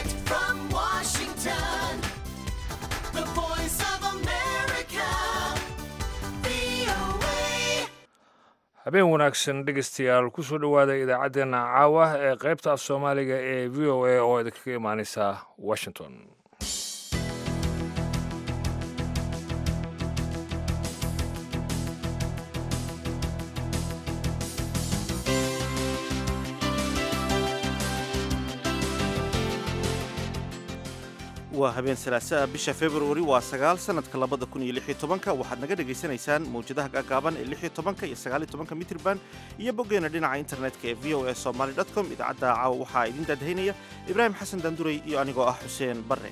Direct from Washington, the voice of America, VOA. habeen wanaagsan dhegeystayaal kusoo dhowaada idaacaddeenna caawa ee qaybta af soomaaliga ee v o a oo idinkaga imaaneysa washington waa habeen salaasaa bisha februari waa sagaal sanadka labada kun iyo lix iyo tobanka waxaad naga dhagaysanaysaan mawjadaha gaagaaban ee lix iyo tobanka iyo sagaal iyo tobanka mitrban iyo boggeena dhinaca internetka ee v o a somaly com idaacadda caawa waxaa idin daadahaynaya ibraahim xasan daanduray iyo anigoo ah xuseen barre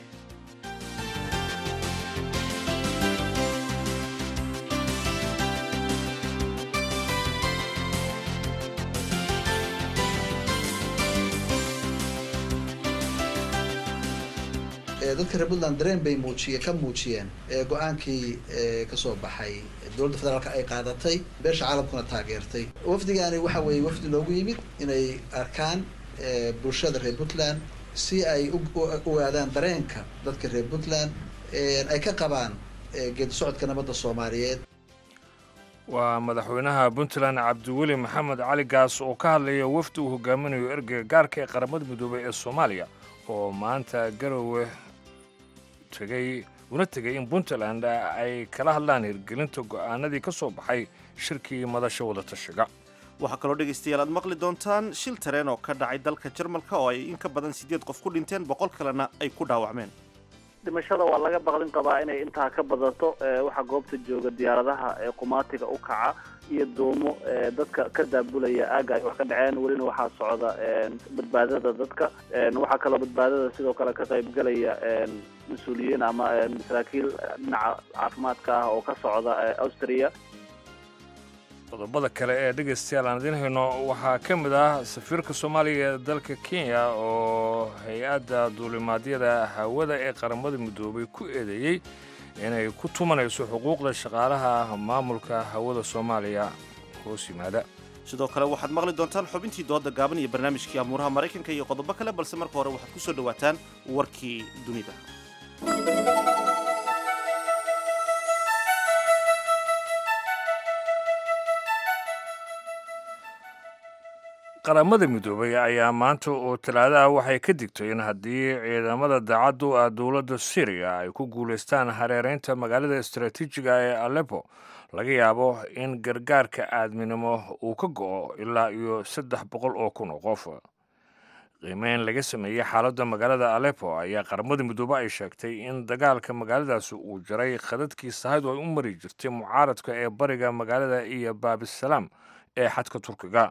ee dadka reer puntland dareen bay muujiye ka muujiyeen ee go-aankii ee kasoo baxay dowladda federaalka ay qaadatay beesha caalamkuna taageertay wafdigaani waxa weeye wafdi loogu yimid inay arkaan ee bulshada reer puntland si ay u u- u aadaan dareenka dadka reer puntland ee ay ka qabaan ee geedi socodka nabadda soomaaliyeed waa madaxweynaha puntland cabdiweli maxamed cali gaas oo ka hadlaya wafdi uu hogaaminayo ergeyga gaarka ee qaramada midoobay ee soomaaliya oo maanta garowe tegay una tegay in puntland ay kala hadlaan hirgelinta go'aanadii ka soo baxay shirkii madasha wadatashiga waxaa kaloo dhegaystayaal aad maqli doontaan shil tareen oo ka dhacay dalka jarmalka oo ay in ka badan siddeed qof ku dhinteen boqol kalena ay ku dhaawacmeen dhimashada waa laga baqdin qabaa inay intaa ka badato ee waxaa goobta jooga diyaaradaha ee qumaatiga u kaca iyo doomo ee dadka ka daabulaya aaga ay wax ka dhaceen welina waxaa socda een, badbaadada dadka een, waxaa kaloo badbaadada sidoo kale ka qaybgelaya een, mas-uuliyiin ama een, saraakiil dhinaca caafimaadka ah oo ka socda ee, austria qodobada kale ee dhegaystayaal aan idiin hayno waxaa ka mid ah safiirka soomaaliya ee dalka kenya oo hay-adda duulimaadyada hawada ee qaramada midoobay ku eedeeyey inay ku tumanayso xuquuqda shaqaalaha maamulka hawada soomaaliya hoos yimaada sidoo kale waxaad maqli doontaan xubintii dooda gaaban iyo barnaamijkii amuuraha maraykanka iyo qodobo kale balse marka hore waxaad ku soo dhowaataan warkii dunida qaramada midoobay ayaa maanta oo talaadaha waxay ka digtay in haddii ciidamada daacaddu ah dowladda syriya ay ku guulaystaan hareeraynta magaalada istaraatiijiga ee aleppo laga yaabo in gargaarka aadminimo uu ka go'o ilaa iyo saddex boqol oo kun oo qof qiimeyn laga sameeyey xaaladda magaalada aleppo ayaa qaramada midoobe ay sheegtay in dagaalka magaaladaasi uu jaray khadadkii sahaydu ay u mari jirtay mucaaradka ee bariga magaalada iyo baabisalaam ee xadka turkiga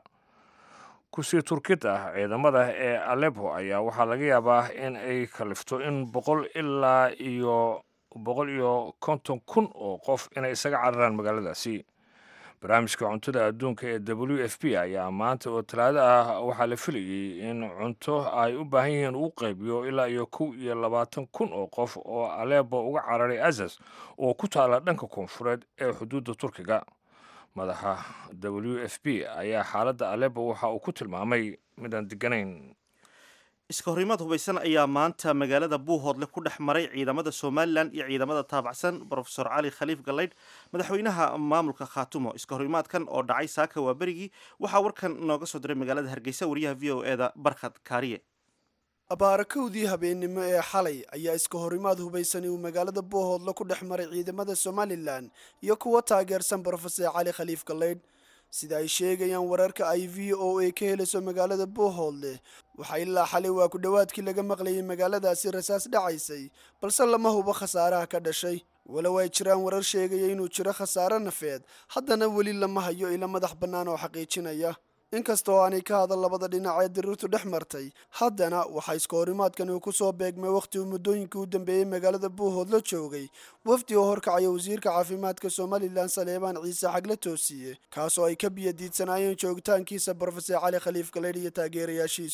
kusii turkid ah ciidamada ee aleppo ayaa waxaa laga yaabaa in ay kalifto in boqol ilaa iyo boqol iyo konton kun oo qof inay isaga cararaan magaaladaasi barnaamijka cuntada adduunka ee w f p ayaa maanta oo talaado ah waxaa la filayey in cunto ay u baahan yihiin uu qaybiyo ilaa iyo kow iyo labaatan kun oo qof oo aleppo uga cararay asas oo ku taala dhanka koonfureed ee xuduudda turkiga madaxa w f p ayaa xaaladda aleppo waxa uu ku tilmaamay midaan deganayn iska horimaad hubaysan ayaa maanta magaalada buuhoodle ku dhex maray ciidamada somalilan iyo ciidamada taabacsan brofesor cali khaliif galaydh madaxweynaha maamulka khaatumo iska horimaadkan oo dhacay saaka waa berigii waxaa warkan nooga soo diray magaalada hargeysa wariyaha v o eda barkhad kaariye abaarakowdii habeennimo ee xalay ayaa iska horimaad hubaysani uu magaalada boohoodle ku dhex maray ciidamada somalilan iyo kuwa taageersan brofesor cali khaliif galaydh sida ay sheegayaan wararka ay v o a ka helayso magaalada boohoodle waxaa ilaa xalay waa ku dhowaadkii laga maqlayay magaaladaasi rasaas dhacaysay balse lama hubo khasaaraha ka dhashay walow ay jiraan warar sheegaya inuu jiro khasaare nafeed haddana weli lama hayo ila madax bannaan oo xaqiijinaya inkasta oo aanay ka hadal labada dhinac ee diriirtu dhex martay haddana waxaa iska horimaadkani uu ku soo beegmay wakhti uu muddooyinkii u dambeeyey magaalada buuhood la joogay wafdi oo horkacaya wasiirka caafimaadka somalilan saleebaan ciise xagle toosiye kaasoo ay ka biyadiidsanaayeen joogitaankiisa brofesor cali khaliif galeydh iyo taageerayaashiisu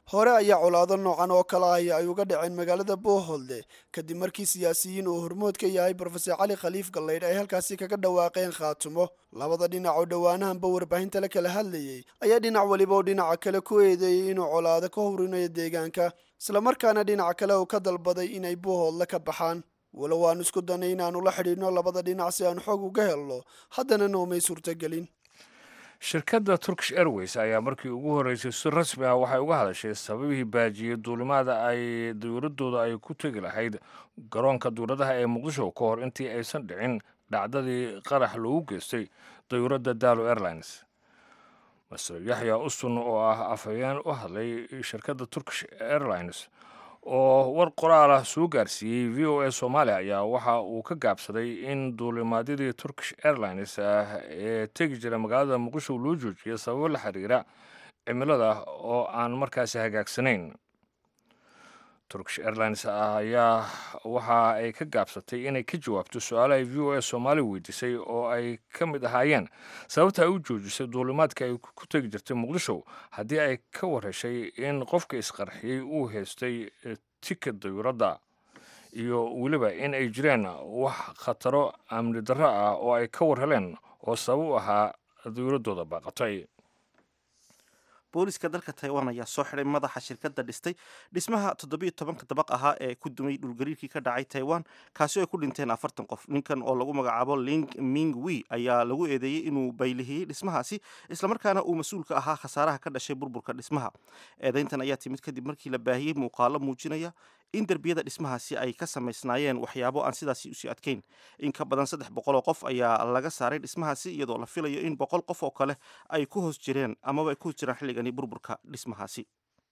hore ayaa colaado noocan oo kale ahi ay uga dhaceen magaalada booholde kadib markii siyaasiyiin uu hormood ka yahay brofesor cali khaliif gallaydh ay halkaasi kaga dhawaaqeen khaatumo labada dhinac oo dhowaanahanba warbaahinta la kala hadlayey ayaa dhinac weliba oo dhinaca kale ku eedeeyey inuu colaado ka hurinayo deegaanka islamarkaana dhinac kale uu ka dalbaday inay boohoodle ka baxaan walow aan isku danay inaanu la xidhiidhno labada dhinac si aan xoog uga helno haddana noomay suurtagelin shirkadda turkish airways ayaa markii ugu horreysay si rasmi ah waxay uga hadashay sababihii baajiyey duulimaada ay dawladdooda ay ku tegi lahayd garoonka duuladaha ee muqdisho ka hor intii aysan dhicin dhacdadii qarax loogu geystay dawladda dalo airlines master yaxya usun oo ah afhayeen u hadlay shirkadda turkish airlines oo war qoraal ah soo gaarsiiyey v o a soomaaliya ayaa waxa uu ka gaabsaday in duulimaadyadii turkish airlines ah ee tegi jira magaalada muqdisho loo joojiyay sababo la xiriira cimilada oo aan markaasi hagaagsanayn turkish airlines ayaa waxa ay ka gaabsatay inay ka jawaabto su-aalo ay v o a soomaaliya weydiisay oo ay ka mid ahaayeen sababta ay u joojisay duulimaadka ay ku tegi jirtay muqdisho haddii ay ka warheshay in qofka isqarxiyey uu haystay tikid dayuuradda iyo weliba in ay jireen wax khataro amni darro ah oo ay ka war heleen oo sabab u ahaa dayuuraddooda baaqatay booliska dalka taiwan ayaa soo xiday madaxa shirkadda dhistay dhismaha toddobiyo tobanka dabaq ahaa ee ku dumay dhulgariirkii ka dhacay taiwan kaasi oo ay ku dhinteen afartan qof ninkan oo lagu magacaabo ling ming wi ayaa lagu eedeeyey inuu baylihiyey dhismahaasi islamarkaana uu mas-uul ka ahaa khasaaraha ka dhashay burburka dhismaha eedeyntan ayaa timid kadib markii la baahiyey muuqaalo muujinaya in derbiyada dhismahaasi ay ka samaysnaayeen waxyaabo aan sidaasi usii adkayn in ka badan saddex boqol oo qof ayaa laga saaray dhismahaasi iyadoo la filayo in boqol qof oo kale ay ku hoos jireen amaba ay ku hoos jiraan xilligani burburka dhismahaasi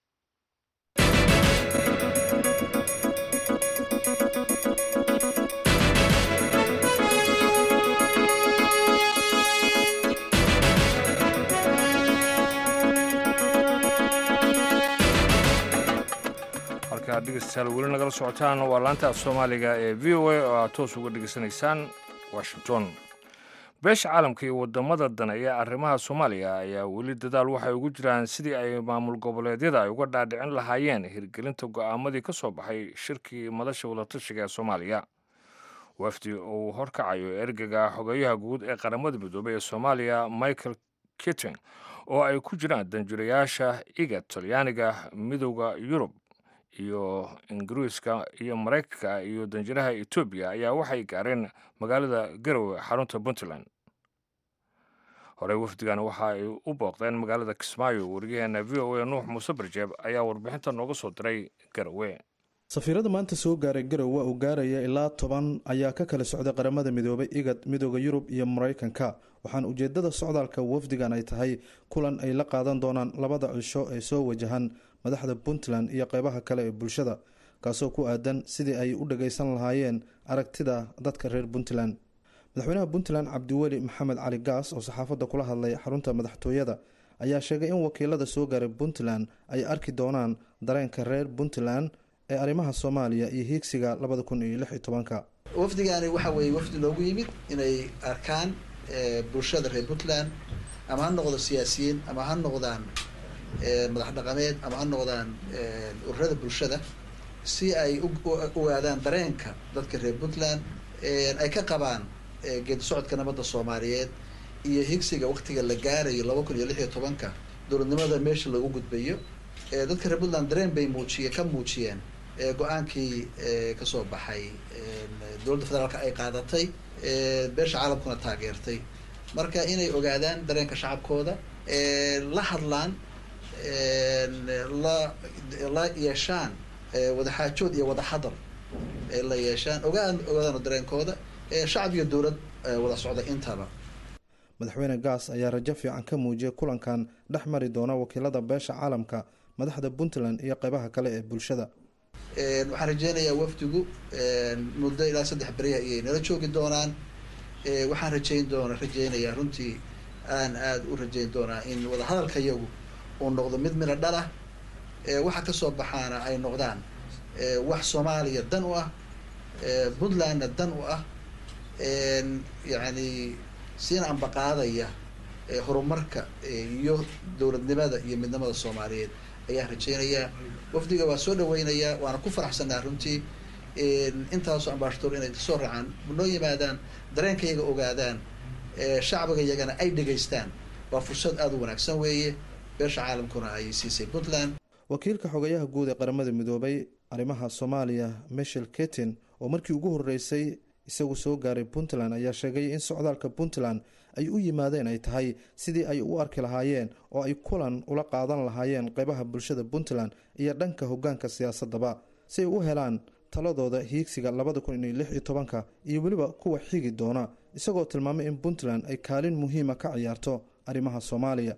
halkaa dhegeystayaal weli nagala socotaan waa laanta af soomaaliga ee v o a oo aad toos uga dhegeysanaysaan washington beesha caalamka iyo wadamada dane ee arrimaha soomaaliya ayaa weli dadaal waxay ugu jiraan sidii ay maamul goboleedyada ay uga dhaadhicin lahaayeen hirgelinta go'aamadii ka soo baxay shirkii madasha wadatashiga ee soomaaliya wafdi uu horkacayo ergega xogeyaha guud ee qaramada midoobey ee soomaaliya michael kitting oo ay ku jiraan danjirayaasha iga talyaaniga midowda yurub iyo ingiriiska iyo maraykanka iyo danjiraha etoobiya ayaa waxay gaareen magaalada garowe xarunta puntland horey wafdigan waxa ay u booqdeen magaalada kismaayo wariyaheena v o a nuux muuse barjeeb ayaa warbixinta nooga soo diray garowe safiirada maanta soo gaaray garowe oo gaaraya ilaa toban ayaa ka kala socday qaramada midoobay igad midooda yurub iyo maraykanka waxaana ujeedada socdaalka wafdigan ay tahay kulan ay la qaadan doonaan labada cisho ee soo wajahan madaxda puntland iyo qeybaha kale ee bulshada kaasoo ku aadan sidii ay u dhageysan lahaayeen aragtida dadka reer puntland madaxweynaha puntland cabdiweli maxamed cali gaas oo saxaafadda kula hadlay xarunta madaxtooyada ayaa sheegay in wakiilada soo gaaray puntland ay arki doonaan dareenka reer puntland ee arrimaha soomaaliya iyo hiigsiga labada kun iyo lix iyo tobanka wafdigaani waxa weeye wafdi loogu yimid inay arkaan bulshada reer puntland ama ha noqdo siyaasiyiin ama ha noqdaan madax dhaqameed ama ha noqdaan ururada bulshada si ay u ogaadaan dareenka dadka reer puntland ay ka qabaan geedi socodka nabadda soomaaliyeed iyo higsiga waktiga la gaarayo laba kun iyo lix iyo tobanka dowladnimada meesha lagu gudbayo dadka reer puntland dareen bay muujiye ka muujiyeen go-aankii kasoo baxay dowladda federaalka ay qaadatay beesha caalamkuna taageertay marka inay ogaadaan dareenka shacabkooda la hadlaan la la yeeshaan wadaxaajood iyo wadaxadal la yeeshaan ogaan ogaadaan dareenkooda shacab iyo dowlad wada socda intaba madaxweyne gaas ayaa rajo fiican ka muujiyay kulankan dhex mari doona wakiilada beesha caalamka madaxda puntland iyo qeybaha kale ee bulshada waxaan rajeynayaa wafdigu muddo ilaa saddex beriya ayay nala joogi doonaan waxaan rajeyn doona rajeynayaa runtii aan aada u rajeyn doonaa in wadahadalka iyagu uu noqdo mid midho dhalah waxa kasoo baxaana ay noqdaan wax soomaaliya dan u ah puntlandna dan u ah yacni siina ambaqaadaya horumarka iyo dowladnimada iyo midnimada soomaaliyeed ayaan rajaynayaa wafdiga waa soo dhaweynayaa waana ku faraxsanaa runtii intaasoo ambashadoor inay soo raacaan noo yimaadaan dareenkayaga ogaadaan shacbiga iyagana ay dhegaystaan waa fursad aada u wanaagsan weeye beesha caalamkuna ay siisay puntland wakiilka xogayaha guud ee qaramada midoobay arrimaha soomaaliya michel ketin oo markii ugu horreysay isagu soo gaaray puntland ayaa sheegay in socdaalka puntland ay u yimaadeen ay tahay sidii ay u arki lahaayeen oo ay kulan ula qaadan lahaayeen qeybaha bulshada puntland iyo dhanka hoggaanka siyaasadaba si ay u helaan taladooda hiigsiga labada kun iyo lix iyo tobanka iyo weliba kuwa xigi doona isagoo tilmaamay in puntland ay kaalin muhiima ka ciyaarto arrimaha soomaaliya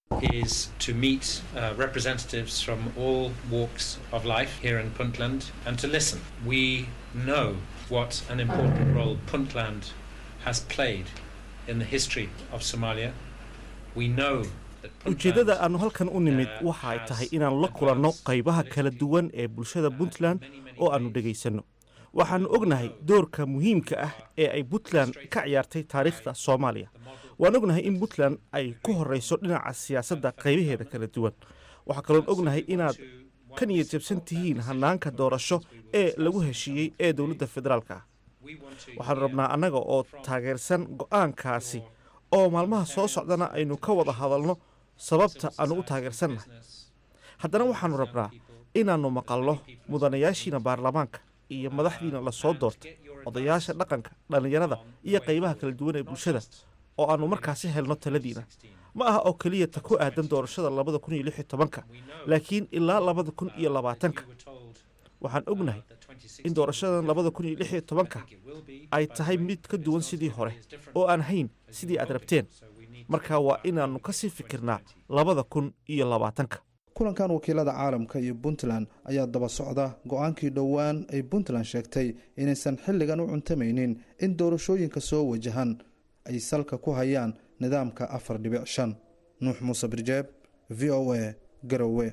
is to meet uh, representatives from all walks of life here in Puntland and to listen. We know what an important role Puntland has played in the history of Somalia. We know that ujeeddada Puntland aanu halkan u nimid uh, waxa ay has tahay inaan la kulanno influence qaybaha in kala the duwan ee bulshada puntland many, many oo aanu years. dhegaysanno waxaannu ognahay doorka muhiimka ah ee ay puntland ka ciyaartay taariikhda soomaaliya waan ognahay in puntland ay ku horreyso dhinaca siyaasadda qaybaheeda kala duwan waxaa kaloon ognahay inaad ka niyad jabsan tihiin hannaanka doorasho ee lagu heshiiyey ee dowladda federaalka ah We want to waxaannu hear rabnaa annaga oo taageersan go'aankaasi oo maalmaha soo socdana aynu ka wada hadalno sababta aanu u taageersannahay business haddana waxaannu rabnaa inaannu maqalno mudanayaashiina baarlamaanka iyo madaxdiina la soo doortay odayaasha dhaqanka dhallinyarada iyo qaybaha kala duwan ee bulshada oo aannu markaasi helno taladiina ma aha oo keliya ta ku aadan doorashada labada kun iyo lix iyo tobanka laakiin ilaa labada kun iyo labaatanka we were told waxaan ognahay that 2016 in doorashadan labada kun iyo lix iyo tobanka it will be ay tahay mid ka duwan sidii hore oo aan hayn sidii aad rabteen marka waa inaannu ka sii fikirnaa labada kun iyo labaatanka kulankan wakiilada caalamka iyo puntland ayaa daba socda go-aankii dhowaan ay puntland sheegtay inaysan xilligan u cuntamaynin in doorashooyinka soo wajahan ay salka ku hayaan nidaamka afar dhibic shan nuux muuse birjeeb v o a garowe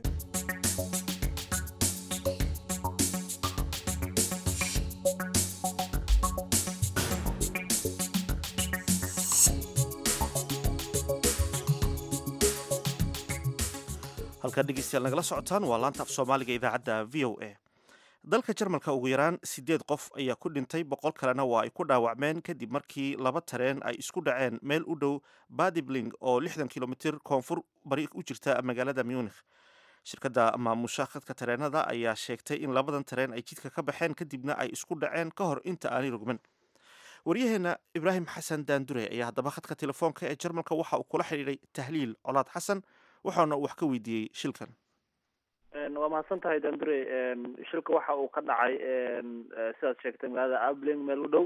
halkaa dhegeystayaal nagala socotaan waa laanta af soomaaliga idaacadda v o a dalka jarmalka ugu yaraan sideed qof ayaa ku dhintay boqol kalena waa ay ku dhaawacmeen kadib markii laba tareen ay isku dhaceen meel u dhow badibling oo lixdan kilomitir koonfur bari u jirta magaalada munikh shirkadda maamusha khadka tareenada ayaa sheegtay in labadan tareen ay jidka ka baxeen kadibna ay isku dhaceen ka hor inta aanay rogmin waryaheena ibraahim xasan daandure ayaa haddaba khadka telefoonka ee jarmalka waxa uu kula xidhiidhay tahliil colaad xasan waxaana wax ka weydiiyey shilkan waa mahadsan tahay dandure shilka waxa uu ka dhacay sidaad sheegtay magaalada abling meel u dhow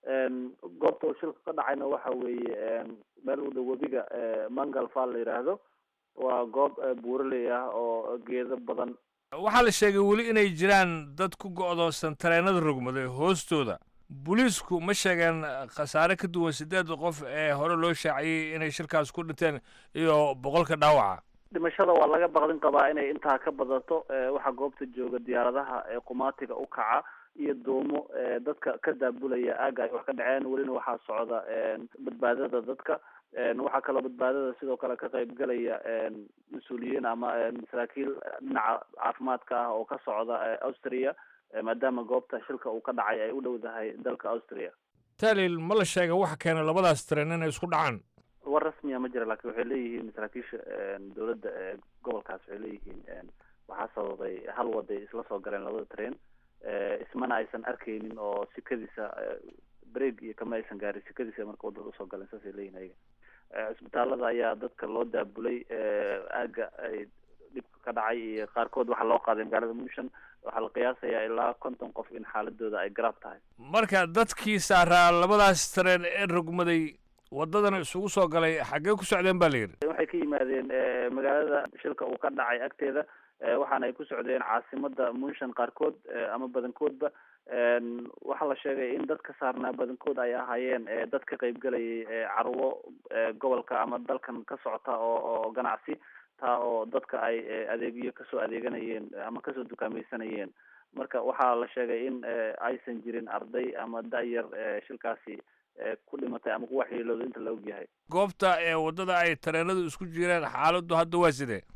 goobta uu shilka ka dhacayna waxa weeye meel u dhow webiga mangal fall la yidhaahdo waa goob buuraley ah oo geedo badan waxaa la sheegay weli inay jiraan dad ku go'doonsan tareenada rogmaday hoostooda booliisku ma sheegeen khasaare ka duwan sideedda qof ee hore loo shaaciyey inay shirkaas ku dhinteen iyo boqolka dhaawaca dhimashada waa laga baqdin qabaa inay intaa ka badato waxaa goobta jooga diyaaradaha qumaatiga u kaca iyo duumo dadka ka daabulaya aaga ay wax ka dhaceen welina waxaa socda badbaadada dadka waxaa kaloo badbaadada sidoo kale ka qaybgalaya mas-uuliyiin ama saraakiil dhinaca caafimaadka ah oo ka socda austria maadaama goobta shilka uu ka dhacay ay u dhowdahay dalka austria taalil ma la sheega waxa keena labadaas tareen inay isku dhacaan war rasmiya ma jira lakin waxay leeyihiin saraakiisha dowladda gobolkaas waxay leeyihiin waxaa sababay hal waday isla soo galeen labada train ismana aysan arkeynin oo sikadiisa break iyo kama aysan gaarin sikadiisa marka wadada usoo galeen saasay leeyihin ayaga cisbitaalada ayaa dadka loo daabulay aaga ay dhibka ka dhacay iyo qaarkood waxaa loo qaaday magaalada muushan waxaa la qiyaasayaa ilaa konton qof in xaaladooda ay garaab tahay marka dadkii saaraa labadaas tareen ee rogmaday waddadana isugu soo galay xaggee ku socdeen baa la yidhi waxay ka yimaadeen magaalada shilka uu ka dhacay agteeda waxaana ay ku socdeen caasimada munshan qaarkood ama badankoodba waxaa la sheegay in dad ka saarnaa badankood ay ahaayeen dad ka qaybgalayay carwo gobolka ama dalkan ka socota oo oo ganacsi taa oo dadka ay adeegyo kasoo adeeganayeen ama kasoo dukaamaysanayeen marka waxaa la sheegay in aysan jirin arday ama da-yar shilkaasi ku dhimatay ama ku waxyeelooda inta la ogyahay goobta ee waddada ay tareenadu isku jireen xaaladdu hadda waa sidee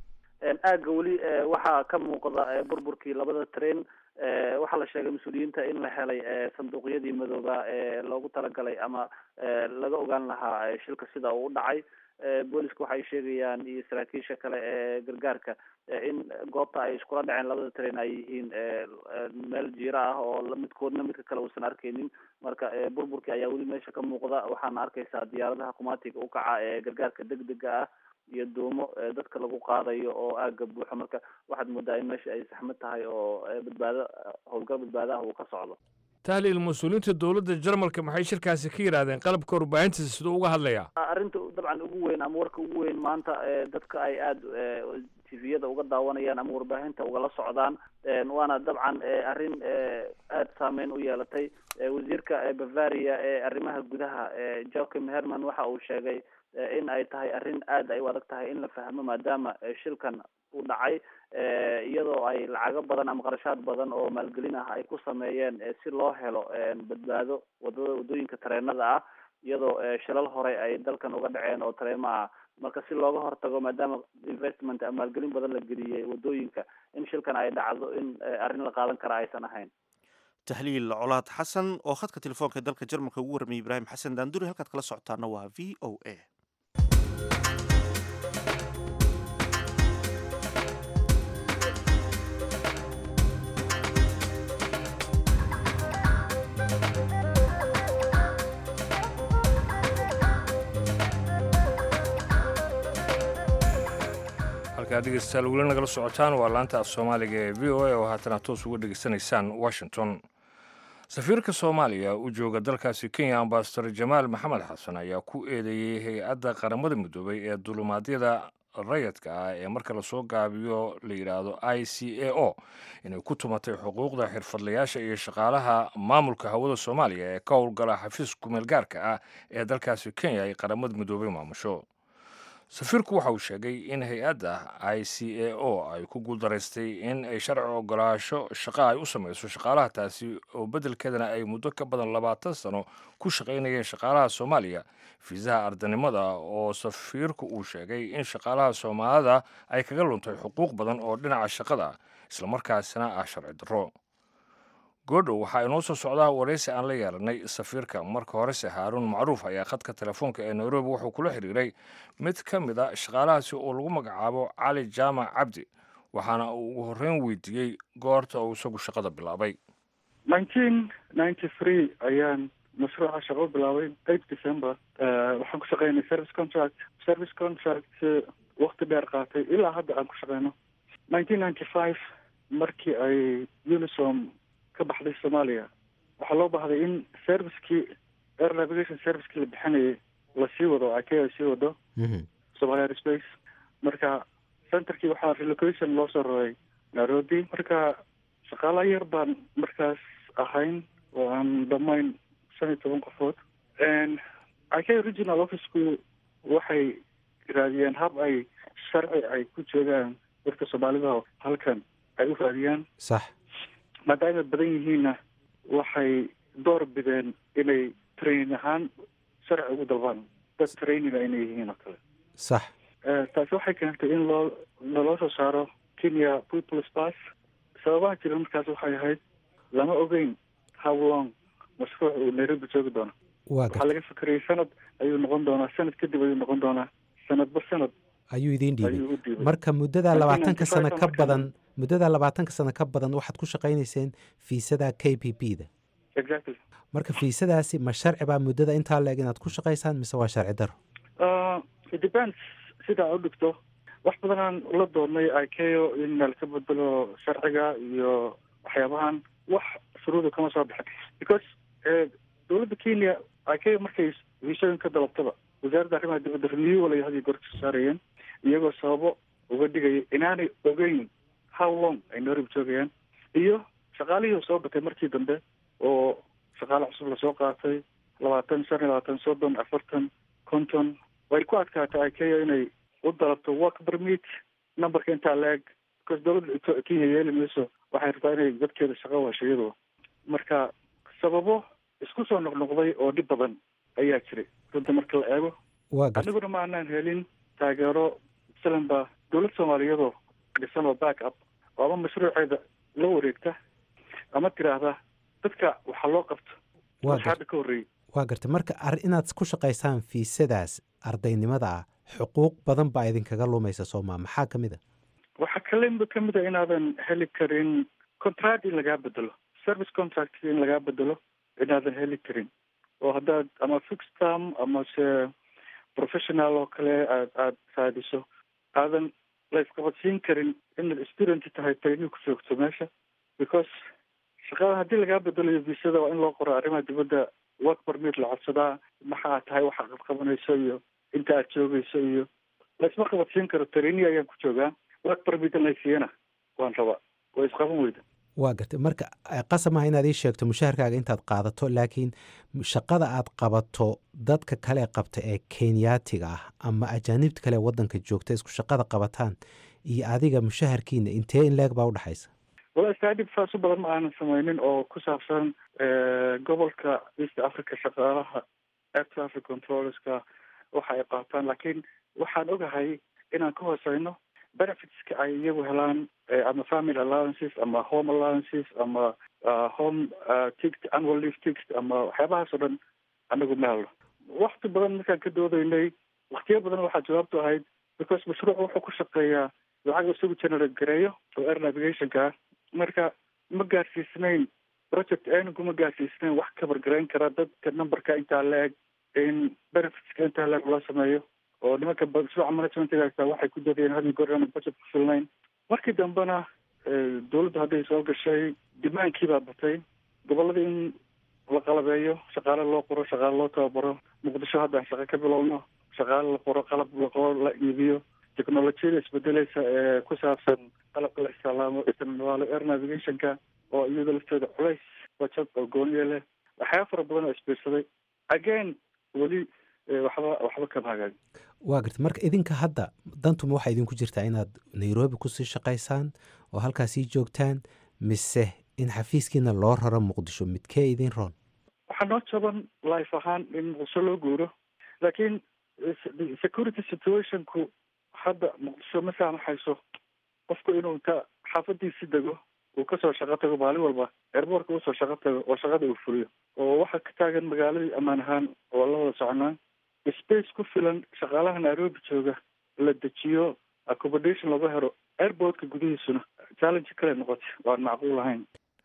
aagga weli waxaa ka muuqda burburkii labada train waxaa la sheegay mas-uuliyiinta in la helay sanduuqyadii madooba ee loogu talagalay ama laga ogaan lahaa shilka sida uu u dhacay booliska waxay sheegayaan iyo saraakiisha kale ee gargaarka in goobta ay iskula dhaceen labada train ay yihiin meel jiiro ah oo midkoodna midka kale uusan arkeynin marka burburkii ayaa weli meesha ka muuqda waxaana arkeysaa diyaaradaha kumaatiga u kaca ee gargaarka degdega ah iyo duumo dadka lagu qaadayo oo aaga buuxo marka waxaad moodaa in meesha ay saxmad tahay oo badbaado howlgal badbaadaha uu ka socdo tahliil mas-uuliyiinta dowladda jarmalka maxay shirkaasi ka yidhaahdeen qalabka warbaahintiisa siduu uga hadlayaa arrinta dabcan ugu weyn ama warka ugu weyn maanta dadka ay aada tviyada uga daawanayaan ama warbaahinta ugala socdaan waana dabcan arrin aada saameyn u yeelatay wasiirka bavaria ee arrimaha gudaha joachim herman waxa uu sheegay in ay tahay arrin aada ay u adag tahay in la fahmo maadaama shilkan u dhacay iyadoo ay lacago badan ama qarashaad badan oo maalgelin ah ay ku sameeyeen si loo helo badbaado wadada waddooyinka tareenada ah iyadoo shilal hore ay dalkan uga dhaceen oo tareema ah marka si looga hortago maadaama investment ama maalgelin badan la geliyey waddooyinka in shilkan ay dhacdo in arrin la qaadan kara aysan ahayn tahliil colaad xasan oo khadka telefoonka ee dalka jarmalka ugu warramiyay ibraahim xasan daanduri halkaad kala socotaana waa v o a halkaa dhegeystayaal weli nagala socotaan waa laanta af soomaaliga ee v o a oo haatana toos uga dhegeysanaysaan washington safiirka soomaaliya u jooga dalkaasi kenya ambasador jamaal maxamed xasan ayaa ku eedeeyey hay-adda qaramada midoobay ee dulumaadyada rayadka ah ee marka lasoo gaabiyo la yidhaahdo i c a o inay ku tumatay xuquuqda xirfadlayaasha iyo shaqaalaha maamulka hawada soomaaliya ee ka howlgala xafiis kumeel gaarka ah ee dalkaasi kenya ay qaramada midoobay maamusho safiirku waxa uu sheegay in hay-adda i c a o ay ku guuldaraystay in ay sharci ogolaasho shaqo ay u samayso shaqaalaha taasi oo beddelkeedana ay muddo ka badan labaatan sano ku shaqaynayeen shaqaalaha soomaaliya fiisaha ardanimada oo safiirku uu sheegay in shaqaalaha soomaalida ay kaga luntay xuquuq badan oo dhinaca shaqada islamarkaasina ah sharci darro goodhow waxaa inoo soo socdaa waraysi aan la yeelanay safiirka marka horese haaruun macruuf ayaa khadka telefoonka ee nairobi wuxuu kula xiriiray mid ka mid a shaqaalahaasi oo lagu magacaabo cali jaamac cabdi waxaana uu ugu horreyn weydiiyey goorta uu isagu shaqada bilaabay nineteen ninety three ayaan mashruuca shaqo bilaabay eight december waxaan ku shaqeynay service contract service contract wakti dheer qaatay ilaa hadda aan ku shaqeyno nineteen ninety five markii ay unisom ka baxday soomaaliya waxaa loo baahday in servicekii air navigation servicekii la bixinayay lasii wado ike ay sii wado somalia airspace marka centerkii waxaa relocation loo soo raray nairobi marka shaqaala yar baan markaas ahayn oo aan dhamayn shan iyo toban qofood ike regional officeku waxay raadiyeen hab ay sharci ay ku joogaan dadka soomaalida halkan ay u raadiyaan sax maadaama badan yihiinna waxay door bideen inay training ahaan sharci ugu dalbaan dad traininga inay yihiin oo kale sax taasi waxay keentay in loo laloo soo saaro kenya peoples pass sababaha jira markaas waxay ahayd lama ogeyn how long mashruuc uu nairobi joogi doono waxaa laga fikerayay sanad ayuu noqon doonaa sanad kadib ayuu noqon doonaa sanadba sanad ayuu idiin ayuu u dhiibay dhiibay marka muddada Laakiin labaatanka sano 95 ka markaan- badan muddada labaatanka sano ka badan waxaad ku shaqaynayseen fiisada k p p da exactly marka fiisadaasi ma sharci baa muddada intaa leeg inaad ku shaqaysaan mise waa sharci daro Uh, it depends sidaa u dhigto wax badanaan la doonnay ikeo in nalka bedelo sharciga iyo waxyaabahan wax shuruuda kama soo bixin because eh, dowladda kenya ikeo markay viisooyin ka dalabtaba wasaaradda arrimaha dibadda renewal ay hadii goor kasoo saarayeen iyagoo sababo uga dhigaya inaanay ogeyn how long ay nairobi joogayaan iyo shaqaalihii soo batay markii dambe oo shaqaale cusub lasoo qaatay labaatan shan iyo labaatan soddon afartan konton way ku adkaatay ikeo inay u dalabto work permit numberka intaa la-eg because dowladda Ito- kenya yeeli mayso waxay rabtaa inay dadkeeda shaqo washo iyadoo marka sababo isku soo noqnoqday oo dhib badan ayaa jiray runta marka la eego waa garta aniguna ma aanaan helin taageero masalan ba dowlad soomaaliyadoo dhisan oo back up oo ama mashruuceeda la wareegta ama tiraahda dadka waxaa loo qabto waa wixii hadda ka horreeyey waa garta marka ar inaad ku shaqaysaan fiisadaas ardaynimada ah xuquuq badan baa idinkaga lumaysa sooma maxaa ka mid a waxaa kale ka mid a inaadan heli karin contract in lagaa bedelo service contract in lagaa bedelo inaadan heli karin oo haddaad ama fixed term ama se professional oo kale aad aad raadiso aadan la isqabadsiin karin inaad student tahay training ku joogto meesha because shaqada haddii lagaa bedelayo visada waa in loo qoro arrimaha dibadda work permit la codsadaa maxaa tahay waxaad qabqabanayso iyo inta aad joogayso iyo la isma qabadsiin karo training ayaan ku joogaa work permit laysiiyana waan rabaa way isqaban weyda waa garta marka eh, qasab maaha inaad ii sheegto mushaharkaaga intaad qaadato laakiin shaqada aad qabato dadka kale qabta ee kenyaatiga ah ama ajaanibta kale ee wadanka joogta isku shaqada qabataan iyo adiga mushaharkiina intee in leeg baa udhexaysa wala staadib faaso badan ma aanan sameynin oo ku saabsan gobolka east africa shaqaalaha air traffic controllerska waxa ay qaataan laakiin waxaan ogahay inaan ka hooseyno benefitska ay iyagu helaan eh, ama family allowances ama home allowances ama uh, home uh, ticket annual leave ticket ama waxyaabahaas oo dhan anagu ma helno wakti badan markaan ka doodaynay waktiyo badan waxaa jawaabtu ahayd because mashruuc wuxuu ku shaqeeyaa lacag isagu generate gareeyo oo air navigationka ah marka ma gaarsiisnayn project anigu ma gaarsiisnayn wax kabar garayn kara dadka numberka intaa la-eg in benefitska intaa la-eg loo sameeyo oo nimanka mashruuca managementga waxay ku dadeen hadii goor aan budget ku filnayn markii dambena eh, dawladdu hadday soo gashay dimaankii baa batay gobolada in la qalabeeyo shaqaale loo qoro shaqaale loo tababaro muqdisho haddaan shaqo ka bilowno shaqaale la qoro qalab la qoro la iibiyo technolojiyada isbedeleysa ee ku saabsan qalabka la isticmaalo isticmaalo air navigationka oo iyada lafteeda culays bajad oo gooniya leh waxyaaba fara badan oo isbiirsaday again weli eh, waxba waxba kama hagaagin waa garta marka idinka hadda dantuma waxaa idinku jirtaa inaad nairobi kusii shaqaysaan oo halkaasii joogtaan mise in xafiiskiina loo raro muqdisho midkee idin roon waxaa noo jaban life ahaan in muqdisho loo guuro laakiin eh, security situationku hadda muqdisho ma saamaxayso qofku inuu inta xaafadiisi dego uu kasoo shaqo tago maalin walba airbortka usoo shaqo tago oo shaqada uu fuliyo oo waxaa ka taagan magaaladii ammaan ahaan oo la wada soconaa space ku filan shaqaalaha nairobi jooga la dejiyo accommodation laga helo airportka gudihiisuna challenge kale noqotay waan macquul ahayn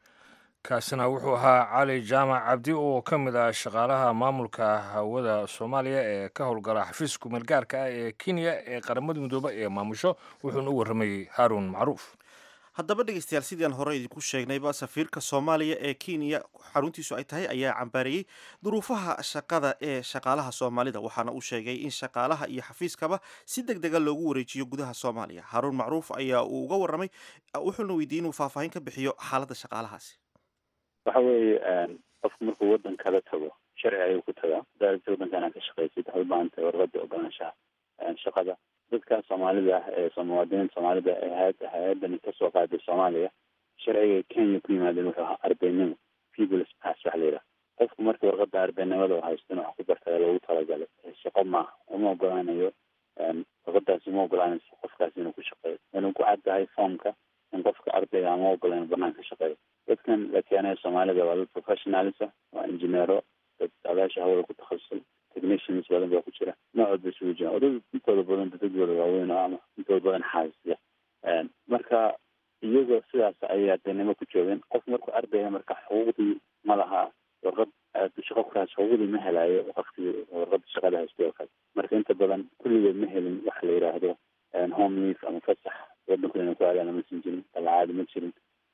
kaasina wuxuu ahaa cali jaamac cabdi oo ka mid ah shaqaalaha maamulka hawada soomaaliya ee ka howlgala xafiiska kumeelgaarka ah ee kenya ee qaramada midoobe ee maamusho wuxuuna u warramayey haaruun macruuf haddaba dhegeystayaal sidii aan hore idinku sheegnayba safiirka soomaaliya ee kenya xaruntiisu ay tahay ayaa cambaariyey duruufaha shaqada ee shaqaalaha soomaalida waxaana uu sheegay in shaqaalaha iyo xafiiskaba si deg dega loogu wareejiyo gudaha soomaaliya haaruun macruuf ayaa uu uga warramay wuxuuna weydiiyey inuu faahfaahin ka bixiyo xaaladda shaqaalahaasi waxa weeye qofku markuu waddan kala tago sharci ayuu ku tagaa daaragta waddankan aad ka shaqaysid waxay u baahan tahay warqada ogolaanshaha shaqada dadka soomaalida ah ee muwaadiniinta soomaalida ee hay- hay-adani kasoo qaaday soomaaliya sharciga kenya ku yimaadeen wuxuu ahaa ardaynimo peoples pass waxa la yidhaha qofku marka warqada ardaynimada uu haysto in wax ku barta loogu talagalay shaqo maaha uma ogolaanayo warqadaasi uma ogolaanayso qofkaasi inuu ku shaqeeyo inuu ku cad tahay foomka in qofka ardayga ama ogola inuu banaan ka shaqeeyo dadkan la keenayo soomaalida waa dad professionalisa waa injineero dad adaasha hawada ku takhasusay technicians badan baa ku jira noocood bay isugu jiraan oo dad intooda badan dadadooda waaweyn oo ama intooda badan xaasisya marka iyagoo sidaas ayay ardaynimo ku joogeen qof markuu ardayga marka xuquuqdii ma laha warqad shaqo kuraas xuquuqdii ma helayo waktigii warqada shaqada haystay oo kale marka inta badan kulligood ma helin waxa la yidhaahdo home leave ama fasax wadanku inay ku aadaan lama siin jirin dalacaadi ma jirin